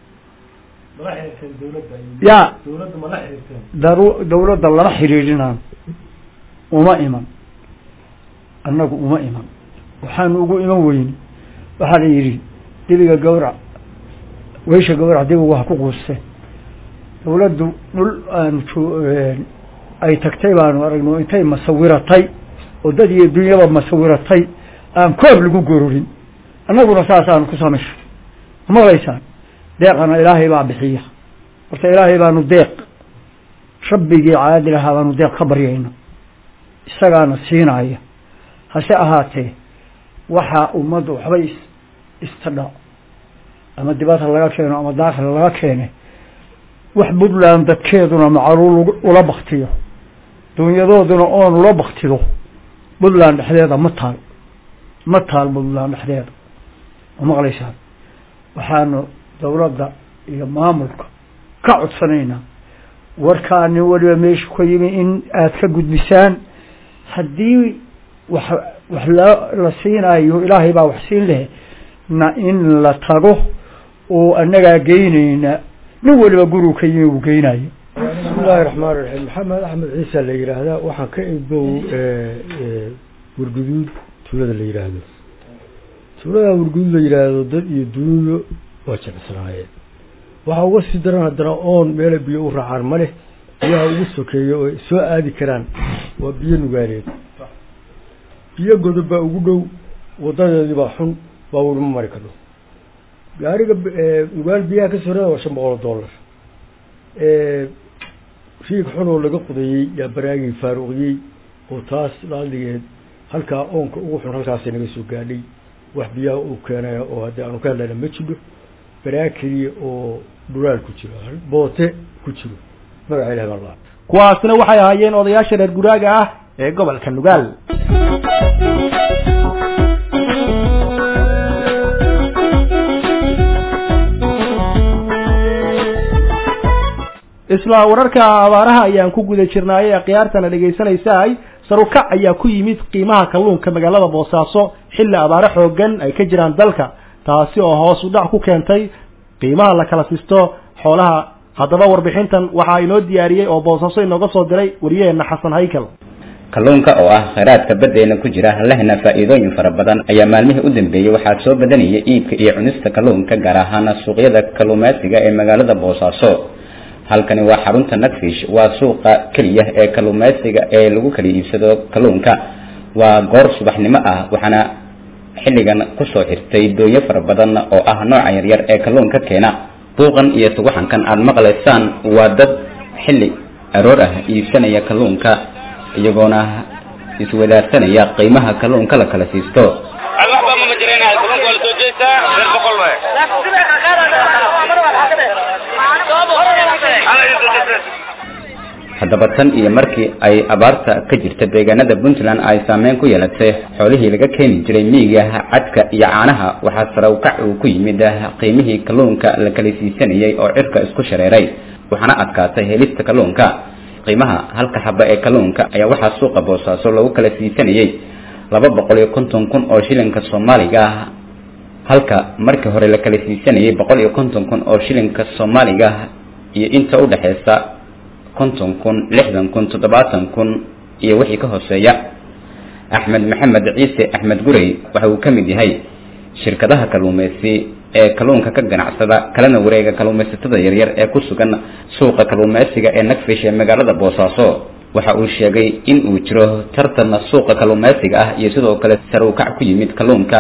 ya daru dawladda lama xiriirinaan uma iman annagu uma iman waxaanu ugu iman weyne waxaa la yidhi dibiga gawrac weysha gawrac dibigu ha ku quuste dawladdu dhul aanu ay tagtay baanu aragno intay masawiratay oo dad iyo dunyaba masawiratay aan koob lagu gororin annaguna saasaanu ku samaysha maqlaysaan deeqana ilaahay baa bixiya horta ilaahay baanu deeq rabbigii caadil ahaa baanu deeq ka baryayna isagaana siinaya hase ahaatee waxaa ummadda waxbay is istadha ama dibadha laga keeno ama daakhil laga keene wax puntland dadkeeduna macruul ula baktiyo dunyadooduna oon ula baktido puntland dhexdeeda ma taal ma taal puntland dhexdeeda ma maqlaysaan waxaanu dawladda iyo maamulka ka codsanaynaa warkaa nin waliba meesha ka yimi in aada ka gudbisaan haddii wax wax la la siinayo ilaahay baa wax siin leh na in la tago oo annagaa geynayna nin waliba gurigu ka yimi uu geynayo bismi illaahi raxmaan raxiim maxamed axmed ciisa la yidhaahdaa waxaan ka ibow warguduud tuulada la yidhaahdo tuulada warguduud la yidhaahdo dad iyo duunyo waa jecesnaayeen waxaa uga sii daran haddana oon meela biyo u raacaan ma leh biyaha ugu sokeeya oo soo aadi karaan waa biyo nugaaleed biyo godob baa ugu dhow wadadeedii baa xun baabuur ma mari karno gaariga nugaal biyaha ka sorada waa shan boqol oo dollar riig xun oo laga qudeeyey yaa baraagii faaruqiyey oo taas laaligeed halkaa oonka ugu xun halkaasay naga soo gaadhay wax biyaha uu keenaya oo haddii aanu ka hadlayna ma jidho baraag keliya oo dhulaal ku jiro boote ku jiro magaca ilahi baa laa kuwaasna waxay ahaayeen odayaasha reer guraaga ah ee gobolka nugaal isla wararka abaaraha ayaan ku guda jirnaay ee khiyaartana dhegaysanaysaay sarukac ayaa ku yimid qiimaha kalluunka magaalada boosaaso xilli abaare xoogan ay ka jiraan dalka taasi oo hoos u dhac ku keentay qiimaha la kala sisto xoolaha haddaba warbixintan waxaa inoo diyaariyey oo boosaaso inooga soo diray wariyaheenna xasan haykal kalluunka oo ah kheyraadka baddeena ku jira lehna faa'iidooyin fara badan ayaa maalmihii u dambeeyey waxaa soo badanaya iibka iyo cunista kalluunka gaar ahaan suuqyada kalluumaysiga ee magaalada boosaaso halkani waa xarunta nagfish waa suuqa keliya ee kalluumaysiga ee lagu kala iibsado kalluunka waa goor subaxnimo ah waxaana xilligan kusoo xirtay doonyo fara badan oo ah nooca yaryar ee kalluunka keena buuqan iyo tuguxankan aada maqlaysaan waa dad xilli aroor ah iibsanaya kalluunka iyagoona iswadaarsanaya qiimaha kalluunka la kala siisto haddaba tan iyo markii ay abaarta ka jirta deegaanada puntland ay saameyn ku yeelatay xoolihii laga keeni jiray miyiga cadka iyo caanaha waxaa sarawkac uu ku yimid qiimihii kalluunka la kala siisanayay oo cirka isku shareeray waxaana adkaatay helista kalluunka qiimaha halka xaba ee kalluunka ayaa waxaa suuqa boosaaso lagu kala siisanayay laba boqol iyo konton kun oo shilinka soomaaliga ah halka markii hore la kala siisanayay boqol iyo konton kun oo shilinka soomaaliga iyo inta u dhexeysa konton kun lixdan kun toddobaatan kun iyo wixii ka hooseeya axmed maxamed ciise axmed gurey waxa uu ka mid yahay shirkadaha kalluumaysi ee kalluunka ka ganacsada kalena wareega kalluumaysatada yaryar ee ku sugan suuqa kalluumaysiga ee nagfish ee magaalada boosaaso waxa uu sheegay in uu jiro tartan suuqa kalluumaysiga ah iyo sidoo kale saruukac ku yimid kalluunka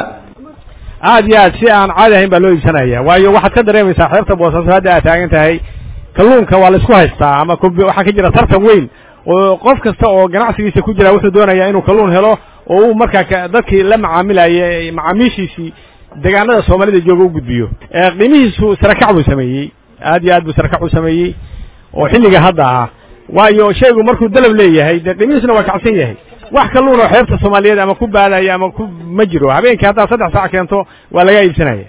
aad iyo aad si aan caadi ahayn baa loo iibsanaya waayo waxaad ka dareemaysaa xeerta boosaaso hadda aad taagan tahay kalluunka waa la isku haystaa ama waxaa ka jira tartan weyn oo qof kasta oo ganacsigiisa ku jira wuxuu doonayaa inuu kalluun helo oo uu markaa dadkii la macaamilayay macaamiishiisii deegaanada soomaalida jooga u gudbiyo qiimihiisu sarakac buu sameeyey aad iyo aad buu sarakac u sameeyey oo xilliga hadda ah waayo shaygu markuu dalab leeyahay dee qiimihiisuna waa kacsan yahay wax kalluun oo xeebta soomaaliyeed ama ku baadaya ama ku ma jiro habeenkii haddaad saddex saac keento waa laga iibsanaya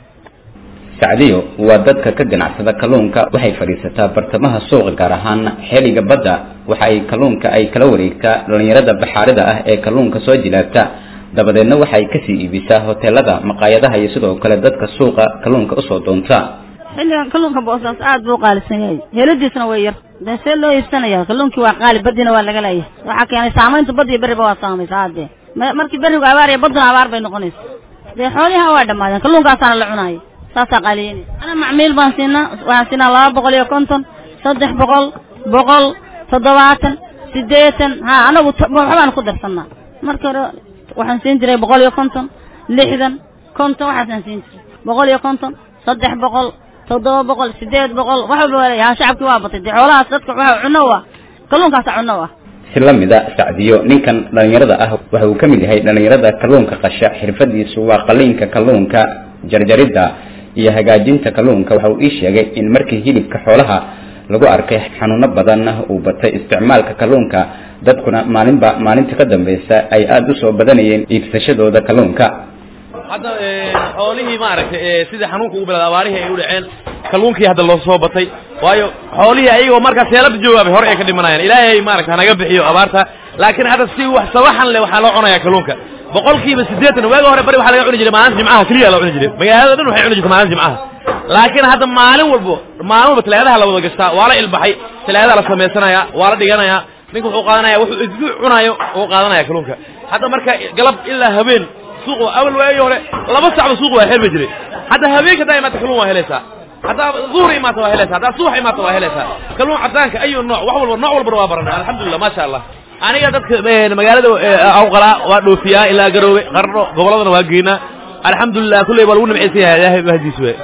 sacdiyo waa dadka ka ganacsada kalluunka waxay fadhiisataa bartamaha suuqa gaar ahaan xeeliga badda waxa ay kalluunka ay kala wareegtaa dhallinyarada baxaarida ah ee kalluunka soo jilaabta dabadeedna waxay kasii iibisaa hoteelada maqaayadaha iyo sidoo kale dadka suuqa kalluunka usoo doonta xilligan kalluunka boosaas aad buu qaalisan yahay heladiisna way yar dee see loo iibsanaya kalluunkii waa qaali badina waa laga leeyahay waxaa keenay saamaynta bad iyo berriba waa saamaysa haddee markii berrigu abaar iyo badduna abaar bay noqonaysa dee xooliha waa dhammaadeen kalluunkaasaana la cunaaya saasaa qaaliyeynaysa ana macmiil baan siinaa waxaan siinaa laba boqol iyo konton saddex boqol boqol toddobaatan siddeetan ha anagu waxbaan ku darsanaa marka hore waxaan siin jiray boqol iyo konton lixdan konton waxaasaan siin jiray boqol iyo konton saddex boqol toddoba boqol sideed boqol wax walba waa leeyahay shacabkii waa batay dee xoolahaas dadka waxa cunno u ah kalluunkaasa cunno u ah si la mida sacdiyo ninkan dhallinyarada ah waxa uu ka mid yahay dhallinyarada kalluunka qasha xirfadiisu waa qaliinka kalluunka jarjaridda iyo hagaajinta kalluunka waxa uu ii sheegay in markii hilibka xoolaha lagu arkay xanuuno badan uu batay isticmaalka kalluunka dadkuna maalinba maalinta ka dambaysa ay aada usoo badanayeen iibsashadooda kalluunka hadda xoolihii maaragtay sidii xanuunka ugu bilaaday abaarihii ay u dhaceen kalluunkii hadda loo soo batay waayo xoolihii ayagoo markaa seelada joogaabay hore ay ka dhimanayaan ilaahay maaragta hanaga bixiyo abaarta laakiin hadda si wax sawaxan leh waxaa loo cunayaa kalluunka boqolkiiba siddeetan waaga hore bari waxaa laga cuni jiray maalinta jimcaha keliya la cuni jiray magaalada dhan waxay cuni jirtay maalinta jimcaha laakiin hadda maalin walbo maalin walba talaadaha la wada gashtaa waa la ilbaxay talaadaha la samaysanaya waa la dhiganaya ninka wuxuu qaadanaya wuxuu isbuuc cunayo uu qaadanaya kalluunka hadda marka galab ilaa habeen suuq awal waagii hore laba sacba suuq waa xirmi jiray hadda habeenka haddaa imaata kalluun waa helaysaa haddaa duhur imaata waa helaysaa haddaa subax imaata waa helaysaa kalluun cadaanka ayu nooc wax walba nooc walbana waa baranay alxamdulillah maasha allah aniga dadka magaalada awqalaa waa dhoofiyaa ilaa garoobe qarno goboladana waa geynaa alxamdulilah kulley waa lagu nimcaysan yahay ilaahay mahadiis we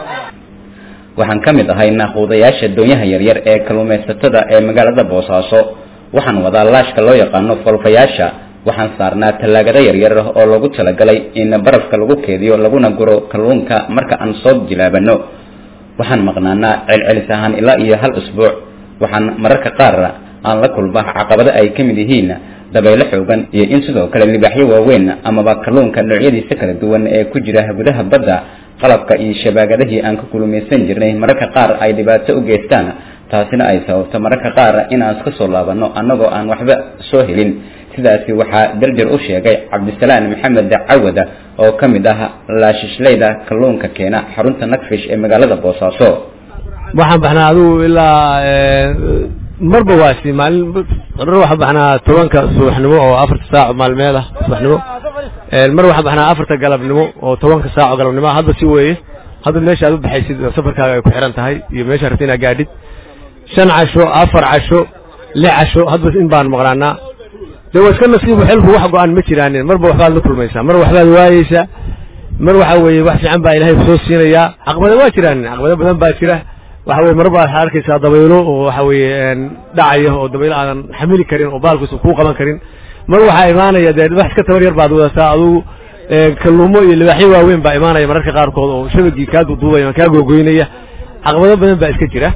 waxaan ka mid ahay naaquudayaasha doonyaha yaryar ee kalluumaysatada ee magaalada boosaaso waxaan wadaa laashka loo yaqaano folfayaasha waxaan saarnaa tallaagada yaryar oo loogu talagalay in barafka lagu keediyo laguna guro kalluunka marka aan soo jilaabano waxaan maqnaanaa celcelis ahaan ilaa iyo hal usbuuc waxaan mararka qaar aan la kulma caqabado ay ka mid yihiin dabaylo xoogan iyo in sidoo kale libaaxyo waaweyn amaba kalluunka noocyadiisa kala duwan ee ku jira gudaha badda qalabka iyo shabaagadihii aan ka kulumaysan jirnay mararka qaar ay dhibaato u geystaan taasina ay sababto mararka qaar inaan iska soo laabanno annagoo aan waxba soo helin sidaasi waxaa darjar u sheegay cabdisalaan maxamed cawada oo ka mid ah laashishlayda kalluunka keena xarunta nagfish ee magaalada boosaaso waxaan baxnaa adigu ilaa marba waasi maalin mar waxaan baxnaa tobanka subaxnimo oo afarta saac maalmeed ah subaxnimo mar waxaan baxnaa afarta galabnimo oo tobanka saac oo galabnimo hadda si weeye hadda meesha aad u baxaysid safarkaaga ay ku xiran tahay iyo meesha rabta inaad gaadhid shan casho afar casho lix casho hadba in baan maqnaanaa dee waa iska nasiibu xilku wax go-aan ma jiraanin marba waxbaad la kulmaysaa mar waxbaad waayeysaa mar waxa weeye wax fiican baa ilaahay kusoo siinayaa caqabado waa jiraanin caqabado badan baa jira waxa weye mar baa waxaad arkaysaa dabaylo oo waxa weeye dhacaya oo dabaylo aadan xamili karin oo baalkiisa kuu qaban karin mar waxaa imaanaya dee wax iska tabar yar baad wadataa adugu kalluumo iyo libaaxyo waaweyn baa imaanaya mararka qaarkood oo shabagii kaa duduubaya kaa googoynaya caqabado badan baa iska jira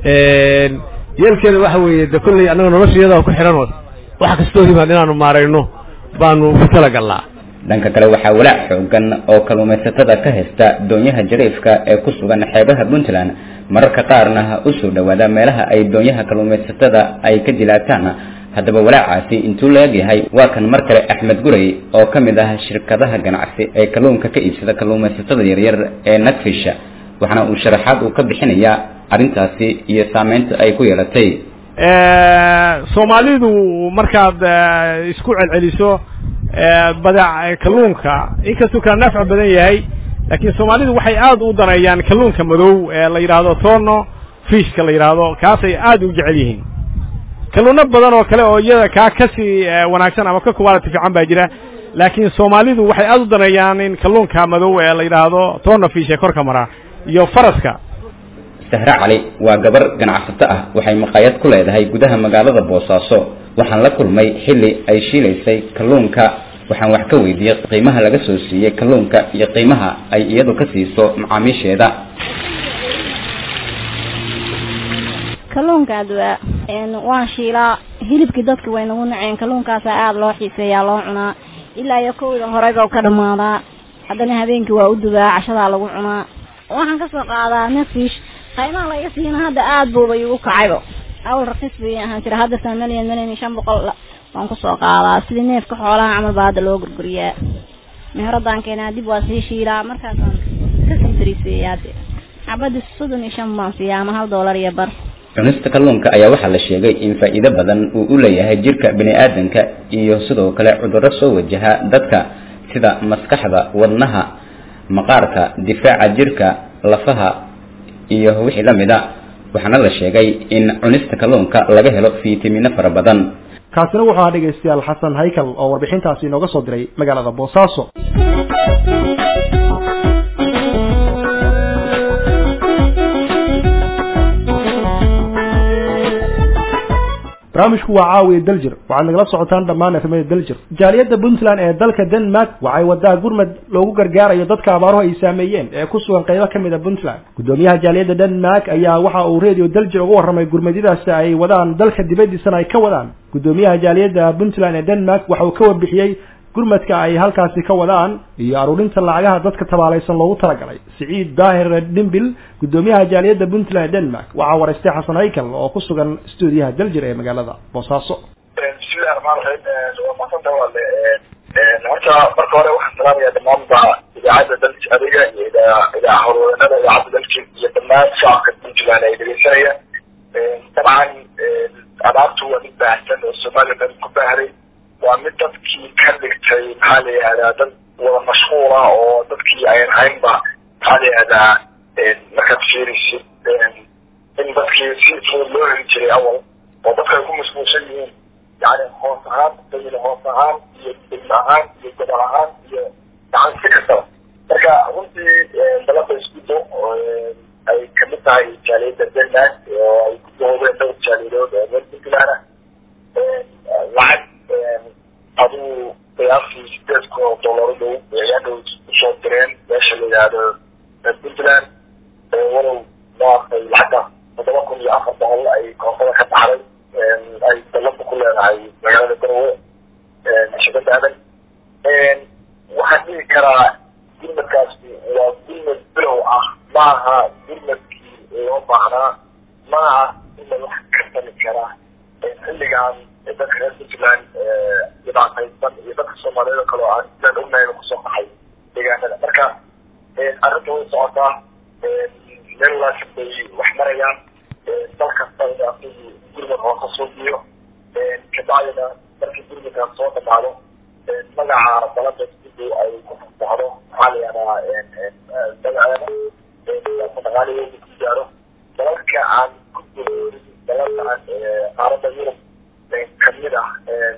yeelkeeda waxa weeye de kolley annaga noloshayada ku xiran wax kastoo yimaad inaanu maarayno baanu ku talagalnaa dhanka kale waxaa walaac xoogan oo kalluumaysatada ka haysta doonyaha jariifka ee ku sugan xeebaha puntland mararka qaarna u soo dhowaada meelaha ay doonyaha kalluumaysatada ay ka dilaataan haddaba walaacaasi intuu la egyahay waa kan mar kale axmed gurey oo ka mid ah shirkadaha ganacsi ee kalluunka ka iibsada kalluumaysatada yaryar ee nagfish waxaana uu sharaxaad uu ka bixinayaa arrintaasi iyo saameynta ay ku yeelatay soomaalidu markaad isku celceliso badac kalluunka inkastuu kala nafci badan yahay laakiin soomaalidu waxay aad u daneeyaan kalluunka madow ee la yidhaahdo tono fishka la yidhaahdo kaasay aad u jecel yihiin kalluuno badan oo kale oo iyada kaa kasii wanaagsan ama ka quality fiican baa jira laakiin soomaalidu waxay aad u daneeyaan in kalluunka madow ee la yidhaahdo tono fish ee korka mara iyo faraska sahre cali waa gabar ganacsato ah waxay maqaayad ku leedahay gudaha magaalada boosaaso waxaan la kulmay xilli ay shiilaysay kalluunka waxaan wax ka weydiiyey qiimaha laga soo siiyey kalluunka iyo qiimaha ay iyadu ka siiso macaamiisheeda kalluunka adwaa waan shiilaa hilibkii dadka way nagu naceen kalluunkaasa aada loo xiiseeyaa loo cunaa ilaa iyo kowda horeyba ka dhamaadaa haddana habeenkii waa u dubaa cashadaa lagu cunaa waxaan kasoo qaadaa nefish qiimaha laga siina hadda aada buuba igu kacaybo awal raqiis bay ahaan jira hadda san milyan milyan iyo shan boqol waan kusoo qaadaa sidii neefka xoolaha camal baa hadda loo gurguriyaa meheradaan keenaa dib waa sii shiilaa markaasaan kasii dariiseeyaa de xabadii soddon iyo shan baan siiyaa ama hal doolar iyo bar cunista kalluunka ayaa waxaa la sheegay in faa'iido badan uu u leeyahay jirka bini aadanka iyo sidoo kale cudurro soo wajaha dadka sida maskaxda wadnaha maqaarka difaaca jirka lafaha iyo wixii la mid a waxaana la sheegay in cunista kalluunka laga helo fiitamiino fara badan kaasina wuxuu ahaa dhegaystayaal xasan haykal oo warbixintaasi inooga soo diray magaalada boosaaso barnaamijku waa caawiya daljir waxaad nagala socotaan dhammaan efemada daljir jaaliyadda puntland ee dalka denmark waxay wadaa gurmad loogu gargaarayo dadka abaaruhu ay saameeyeen ee ku sugan qaybo ka mid a puntland guddoomiyaha jaaliyadda denmark ayaa waxa uu radio daljir uga warramay gurmadyadaasi ay wadaan dalka dibadiisana ay ka wadaan guddoomiyaha jaaliyadda puntland ee denmark waxa uu ka warbixiyey gurmadka ay halkaasi ka wadaan iyo aruurinta lacagaha dadka tabaalaysan loogu talagalay siciid daahir dhimbil guddoomiyaha jaaliyadda puntland ee denmark waxaa waraystay xasan haykal oo ku sugan stuudiyaha daljir ee magaalada boosaaso bismillahi raxmaan raxiim waa maasanta wale horta marka hore waxaan salaamaya dhammaanba idaacadda daljir adiga iyo idaa howlwadanada idaacadda daljir iyo dhammaan shacabka puntland ay dhegeysanaya dabcan abaartu waa mid baahsan oo soomaaliya dhan ku baahday waa mid dadkii ka dhigtay maxaa la yihahdaa dad wada mashquul ah oo dadkii ayan haynba maxaa la yihahdaa markaad fiirisid in dadkii si fudud loo heli jiray awal oo dadka ay ku mashquulsan yihiin yani hoos ahaan dayil hoos ahaan iyo degmo ahaan iyo gobol ahaan iyo gacan si kastaba marka runtii dalada iskudo ay kamid tahay jaaliyadda denmark oo ay ku doodeen dhowr jaaliyadood oo reer puntland ah lacag aduu qiyaastii sideed kun oo dollar dhow ayaadhow usoo direen meesha la yihahdo puntland walow maaragtay lacagta toddoba kun iyo afar boqol ay koontada ka baxday ay dalada ku leedahay magaalada garowe shirkada adan waxaan dhihi karaa gurmadkaasi waa gurmad bilow ah maaha gurmadkii loo baahnaa maaha in karaa xilligan dadka reer puntland dhibaataysan iyo dadka soomaaliyeed oo kale oo aan sidaan ognahayba kusoo baxay deegaanada marka arrinta way socotaa meel wanaagsan bay wax marayaan dal kasta in asagii gurmad oo ka suubiyo kabacdina markii gurmadkaan soo dhamaado magaca dalada sidii ay ku fasaxdo maxaa la yihahdaa magaceeda dhaqaalaheeda ku gaaro dalalka aan ku guurin dalalkan qaaradda yurub kamid ah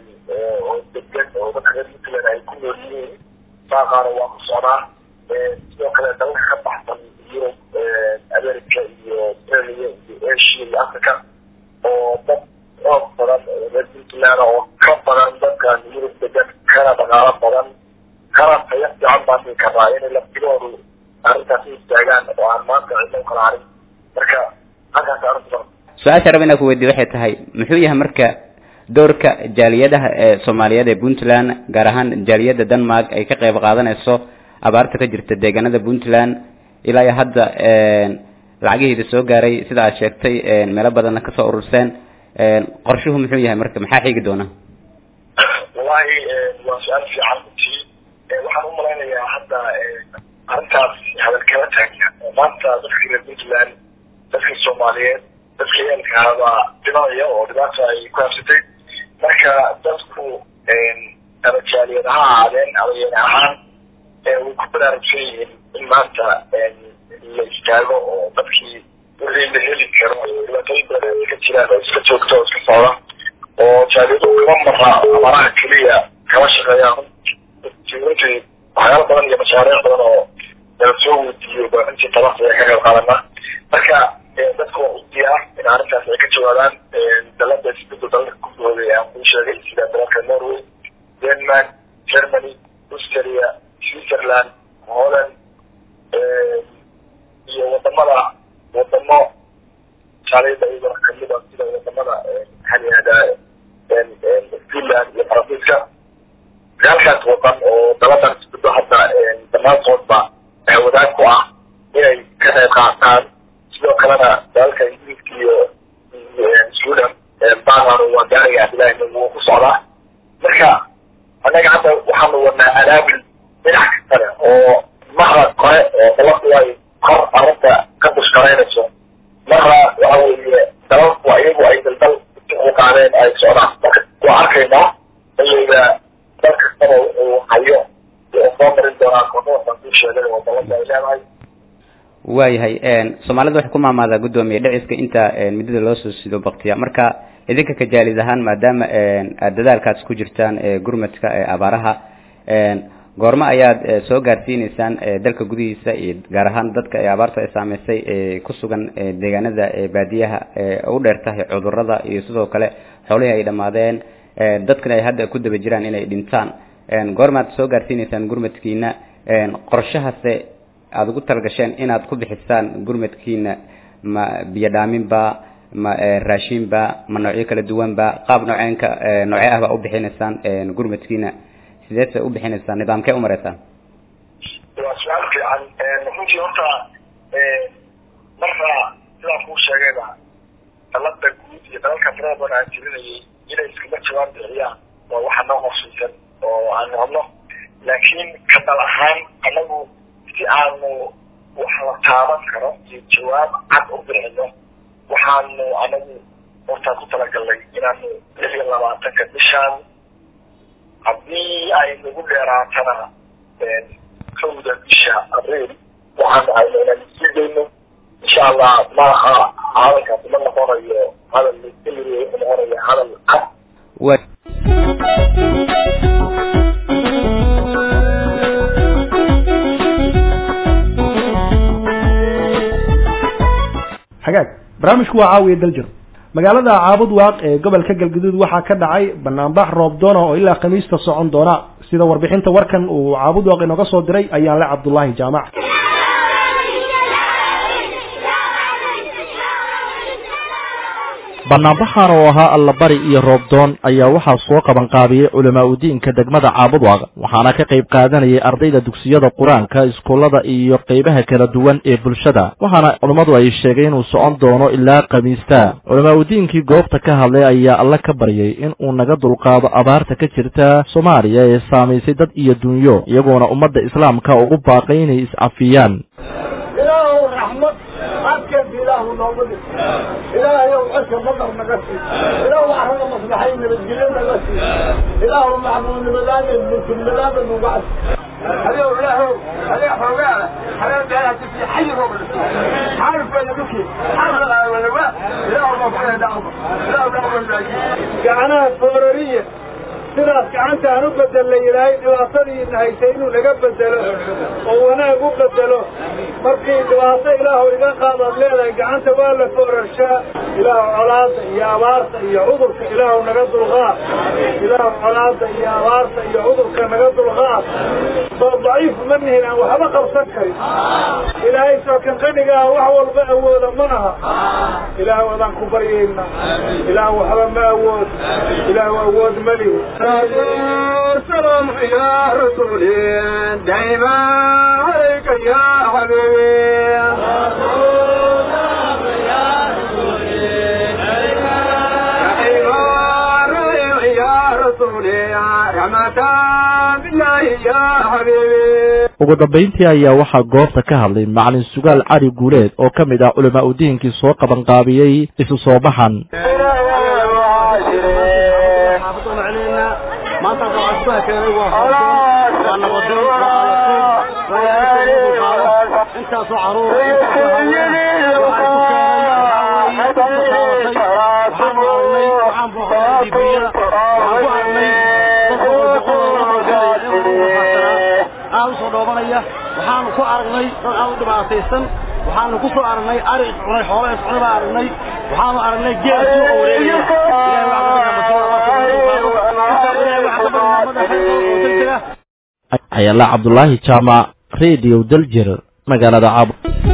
oo degan oo dadka reer puntland ay ku nool yihiin saaqaana waa ku socdaa sidoo kale dalalka ka baxsan yurub america iyo australia iyo asia iyo africa oo dad xoog badan reer puntland oo ka badan dadkan yurub degan kana dhaqaalo badan kana tayo fiican baan dhihi karnaa inay laftigoodu arrintaas u istaagaan oo aan maanta cidlo kala harin marka halkaas arrintu su-aasha raba inaan ku weydiiyo waxay tahay muxuu yahay marka doorka jaaliyadaha ee soomaaliyeed ee puntland gaar ahaan jaaliyadda denmark ay ka qayb qaadanayso abaarta ka jirta deegaanada puntland ilaa iyo hadda lacagihiida soo gaaray sida aad sheegtay meelo badanna kasoo ururseen qorshuhu muxuu yahay marka maxaa xigi doona wallahi waa su-aal fiican runtii waxaan u malaynayaa hadda arrintaas hadal kala taagna maanta dadka reer puntland dadka soomaaliyeed dadka yeelkaaba dhimanaya oo dhibaata ay ku habsatay marka dadku ama jaaliyad ha ahaadeen ama yeen ahaan way ku baraarugsan yihiin in maanta la istaago oo dadkii wixii la heli karo dhibaatooyin badan ay iska jiraan oo iska joogto oo iska socda oo jaaliyadu kama mara amaraha keliya kama shaqeeyaan runtii waxyaalo badan iyo mashaariic badan oo nala soo weydiiyo baarintii tabax ayaa ka qayb qaadana marka dadku waa u diyaar in arrintaas ay ka jawaabaan dalada isbedda dalalka ku gooday aan kuu sheegay sida dalalka norway denmark germany austria switzerland holland iyo wadamada wadamo jaaliyada iyadoo kamid a sida wadamada maxaa la yihahdaa finland iyo faransiiska halkaas wadan oo daladan isbeddo hadda dhammaantoodba wadaag ku ah inay ka qayb qaataan sidoo kalena dalalka ingiriiska iyo sweden banan waa gaariga abdillahi wuu ku socdaa marka annaga hadda waxaanu wadnaa adaabil dhinac kastale oo marra kore oo daladu ay kor arrinta ka bushkaraynayso marra waxa weeye dalalku iyagu ay daldal u qaadeen ay socdaan marka waa arkaynaa iyaga dal kastaba uu hayo oo soo marin doonaa kodoasan kuu sheegay oo dalada ay leedahay waayahay soomaalida waxay ku maamaadaa guddoomiye dhiciska inta muddada loo soo sido baktiya marka idinka ka jaalid ahaan maadaama aad dadaalkaas ku jirtaan gurmadka abaaraha goormo ayaad soo gaarsiineysaan dalka gudihiisa iyo gaar ahaan dadka ee abaarta ay saameysay ee ku sugan deegaanada baadiyaha u dheer tahay cudurada iyo sidoo kale xoolihii ay dhammaadeen dadkana ay hadda ku daba jiraan inay dhintaan goormaad soo gaarsiineysaan gurmadkiina qorshahase aada ugu talagasheen inaad ku bixisaan gurmadkiina ma biyo dhaaminba ma raashinba ma noocyo kala duwanba qaab nooceenka noocee ah baa u bixinaysaan gurmadkiina sideedse u bixinaysaan nidaamkee u maraysaan waa su-aal fiican runtii horta marra sidaan kuu sheegayba dalada guud iyo dalalka tirada badan aan tirinayay inay iskuma jawaab bixiyaan waa waxa noo qorshaysan oo aan hadno laakiin ka dal ahaan anagu si aanu wax la taaban karo iyo jawaab cad u bixino waxaanu anagu hortaa ku talagalnay inaanu lix iyo labaatanka bishaan haddii ay nagu dheeraatana kowda bisha abriil waxaanu hayno inaan sii dayno insha allah maaha hadalkaasi ma noqonayo hadal laiskamiriyo wuxuu noqonaya hadal cad wa hagaag barnaamijku waa caawiya daljir magaalada caabud waaq ee gobolka galgaduud waxaa ka dhacay banaanbax roob doona oo ilaa khamiista socon doona sida warbixinta warkan uu caabud waaq inooga soo diray ayaan le cabdullaahi jaamac banaanbaxan oo ahaa allabari iyo roobdoon ayaa waxaa soo qabanqaabiyey culamaa udiinka degmada caabudwaaq waxaana ka qayb qaadanayay ardayda dugsiyada qur-aanka iskuullada iyo qaybaha kala duwan ee bulshada waxaana culummadu ay sheegay inuu socon doono ilaa khamiista culamaa udiinkii goobta ka hadlay ayaa alle ka baryay in uu naga dulqaado abaarta ka jirta soomaaliya ee saamaysay dad iyo dunyo iyagoona ummadda islaamka ugu baaqay inay iscafiyaan ilaahu raxmad adkeed ilaahu noogu dhig ilaahayow codka madar naga sii ilaahu carrada maslaxay nabadgelyo naga sii ilaahu macmuulnimadaada mulkilnimadaada nuga cas adew ilaahow adee xoogaa xayaa meelaha ku sii xayi rooba xaalifkeeda dhulkii xaalfalaawalawa ilaahu noofaya dhacdo ilaahu dhacdo gacanaha foorariya sidaas gacanta aan u bedelnay ilaahay dhibaatadiina haysay inuu naga bedelo oo wanaag u bedelo markii dhibaato ilaahu iga qaadaad leedahay gacanta waa la foorarshaa ilaahu colaada iyo abaarta iyo cudurka ilaahu naga dulqaad ilaahu colaada iyo abaarta iyo cudurka naga dulqaad soo daciif ma nihin aan waxba qabsan karin ilaahay soo kan qanigaa wax walba awooda ma naha ilaahu adaan ku baryayna ilaahu waxba ma awood ilaahu awood ma lihi سلام يا رسولي دائما عليك يا حبيبي ugu dambayntii ayaa waxaa goobta ka hadlay macalin sugaal cali guuleed oo ka mid ah culamaa udiinkii soo qabanqaabiyey isu soo baxan maanta waxaa keenay waa waa nabadoon waa intaasoo caruur aad usoo dhoobanaya waxaanu ku aragnay dad aad u dhibaataysan waxaanu ku soo aragnay ari iscunay xoolo iscunay baa aragnay waxaanu aragnay geel suuqa wareegaya ayala cabdulaahi jaamac radio daljir magaalada caabo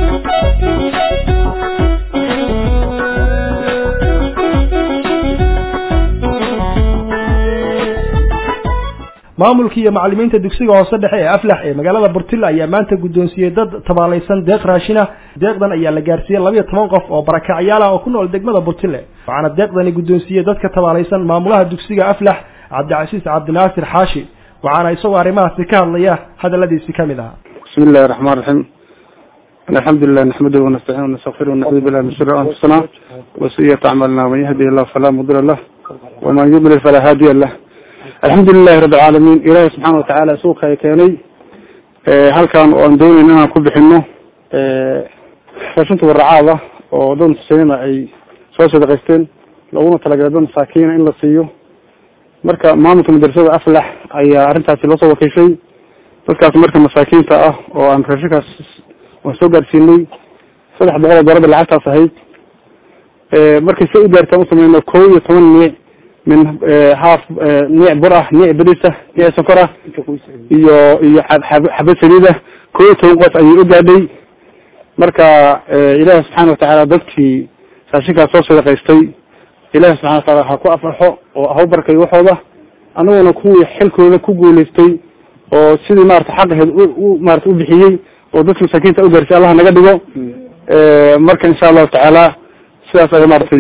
maamulkii iyo macallimiinta dugsiga hoose dhexe ee aflax ee magaalada burtilla ayaa maanta guddoonsiiyey dad tabaalaysan deeq raashina deeqdan ayaa la gaarsiiyey labiyo toban qof oo barakacyaal ah oo ku nool degmada burtille waxaana deeqdani guddoonsiiyey dadka tabaalaysan maamulaha dugsiga aflax cabdicasiis cabdinaasir xaashi waxaana isagoo arrimahaasi ka hadlaya hadalladiisi ka mid ahaa بسم الله الرحمن الرحيم الحمد لله نحمده ونستعينه ونستغفره ونعوذ بالله من شر انفسنا وسيئة اعمالنا من يهده الله فلا مضل له ومن يضلل فلا هادي له الحمد لله رب العالمين إلهي سبحانه وتعالى سوق كيني halkan oo aan doonayn inaan ku bixino raashinta warracaada oo dad muslimiina ay soo sadaqaysteen looguna talagalay dad masaakiina in la siiyo marka maamulka madrasada aflax ayaa arrintaasi loo soo wakiishay dadkaas marka masaakiinta ah oo aan raashinkaas waan soo gaarsiinay saddex boqol oo doolarba lacagtaas ahayd markay si u gaartaan u sameyno kow iyo toban niic min haaf niic bur ah niic bariis ah niic sonkor ah iyo iyo xabad saliid ah kow iyo toban qof ayay u gaadhay marka ilaahi subxaana watacaala dadkii raashinkaas soo sadaqaystay ilahi subxana wataala ha ku afarxo oo ha u barkayo waxooda anaguna kuwii xilkooda ku guulaystay oo sidii maarata xaqaheed u maarata u bixiyey oo dadka masaakiinta u gaarsiy allah naga dhigo marka insha allahu tacaala sidaas aya maaragtay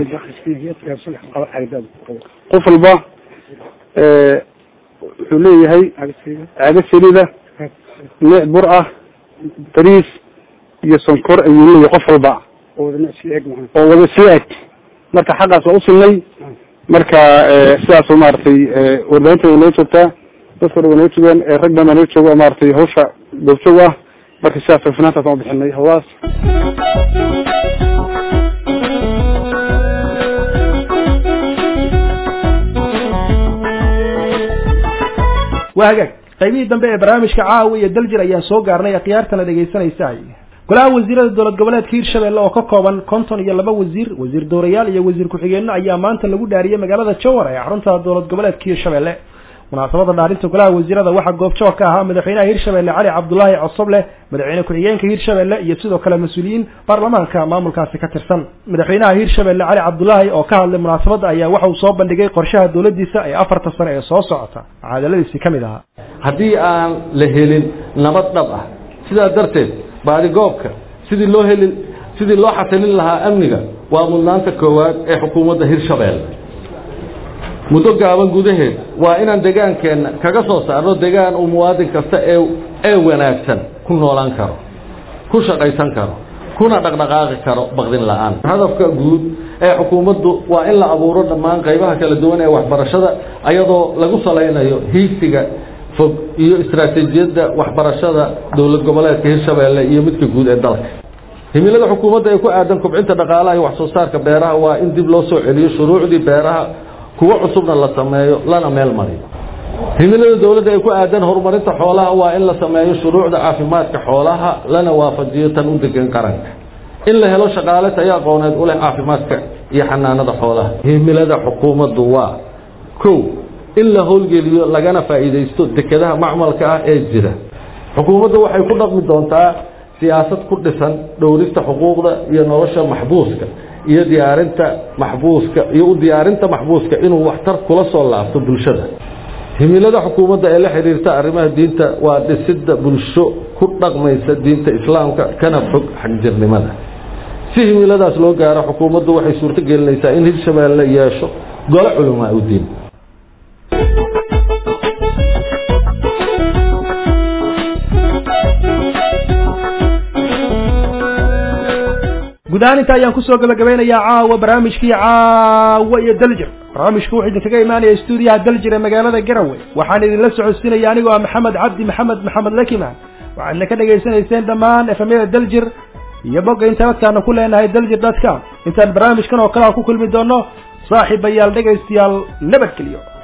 qof walba wuxuu leeyahay caado saliida niic bur ah bariis iyo sonkor ayuu leeyahay qof walba oo wada sii eg marka xaqaas waa usilnay marka sidaas maaragtay warbaahinta way noo joogtaa dadka dhan way noo joogaan rag badan baa noo jooga oo maaragtay hawsha goobjoog ah marka sidaas finaantaas aan bixinay hawadaas waa hagaag qaybihii dambe ee barnaamijka caawa iyo daljir ayaan soo gaarnay akhyaartana dhegaysanaysa golaha wasiirada dowlad goboleedka hirshabelle oo ka kooban konton iyo laba wasiir wasiir doorayaal iyo wasiir ku-xigeenno ayaa maanta lagu dhaariyey magaalada jowhar ee xarunta dowlad goboleedka hirshabelle munaasabada dhaarinta golaha wasiirada waxaa goobjoog ka ahaa madaxweynaha hirshabelle cali cabdulaahi cosoble madaxweyne ku-xigeenka hirshabelle iyo sidoo kale mas-uuliyiin baarlamaanka maamulkaasi ka tirsan madaxweynaha hirshabelle cali cabdulaahi oo ka hadlay munaasabadda ayaa waxa uu soo bandhigay qorshaha dowladdiisa ee afarta sano ee soo socota cadaladiisii ka mid ahaa haddii aan la helin nabad dhab ah sidaa darteed baadigoobka sidii loo heli sidii loo xasilin lahaa amniga waa mudnaanta koowaad ee xukuumadda hirshabelle muddo gaaban gudaheed waa inaan degaankeenna kaga soo saarno degaan uu muwaadin kasta ee ee wanaagsan ku noolaan karo ku shaqaysan karo kuna dhaqdhaqaaqi karo baqdin la'aan hadafka guud ee xukuumaddu waa in la abuuro dhammaan qaybaha kala duwan ee waxbarashada ayadoo lagu salaynayo hiigsiga fog iyo istaraatiijiyadda waxbarashada dowlad goboleedka hirshabelle iyo midka guud ee dalka himilada xukuumadda ee ku aadan kobcinta dhaqaalaha iyo wax soo saarka beeraha waa in dib loo soo celiyo shuruucdii beeraha kuwo cusubna la sameeyo lana meel mariyo himilada dowladda ee ku aadan horumarinta xoolaha waa in la sameeyo shuruucda caafimaadka xoolaha lana waafajiyo tan u degan qaranka in la helo shaqaale tayo aqooneed u leh caafimaadka iyo xanaanada xoolaha himilada xukuumaddu waa kow in la howlgeliyo lagana faa'iidaysto dekedaha macmalka ah ee jira xukuumaddu waxay ku dhaqmi doontaa siyaasad ku dhisan dhowrista xuquuqda iyo nolosha maxbuuska iyo diyaarinta maxbuuska iyo u diyaarinta maxbuuska inuu waxtar kula soo laabto bulshada himilada xukuumadda ee la xiriirta arrimaha diinta waa dhisidda bulsho ku dhaqmaysa diinta islaamka kana fog xagjirnimada si himiladaas loo gaaro xukuumaddu waxay suurto gelinaysaa in hirshabelle yeesho gole culamaa u diin guud ahaan inta ayaan kusoo gabagabeynayaa caawa barnaamijkii caawa iyo daljir barnaamijku wuxuu idinkaga imaanaya stuudiyaha daljir ee magaalada garowe waxaan idinla socodsiinaya anigoo ah maxamed cabdi maxamed maxamed lakiman waxaadna ka dhagaysanayseen dhammaan efamyada daljir iyo bogga internetkana ku leenahay daljir dot com intaan barnaamijkan oo kale a ku kulmi doono saaxiibayaal dhegaystayaal nabadgeliyo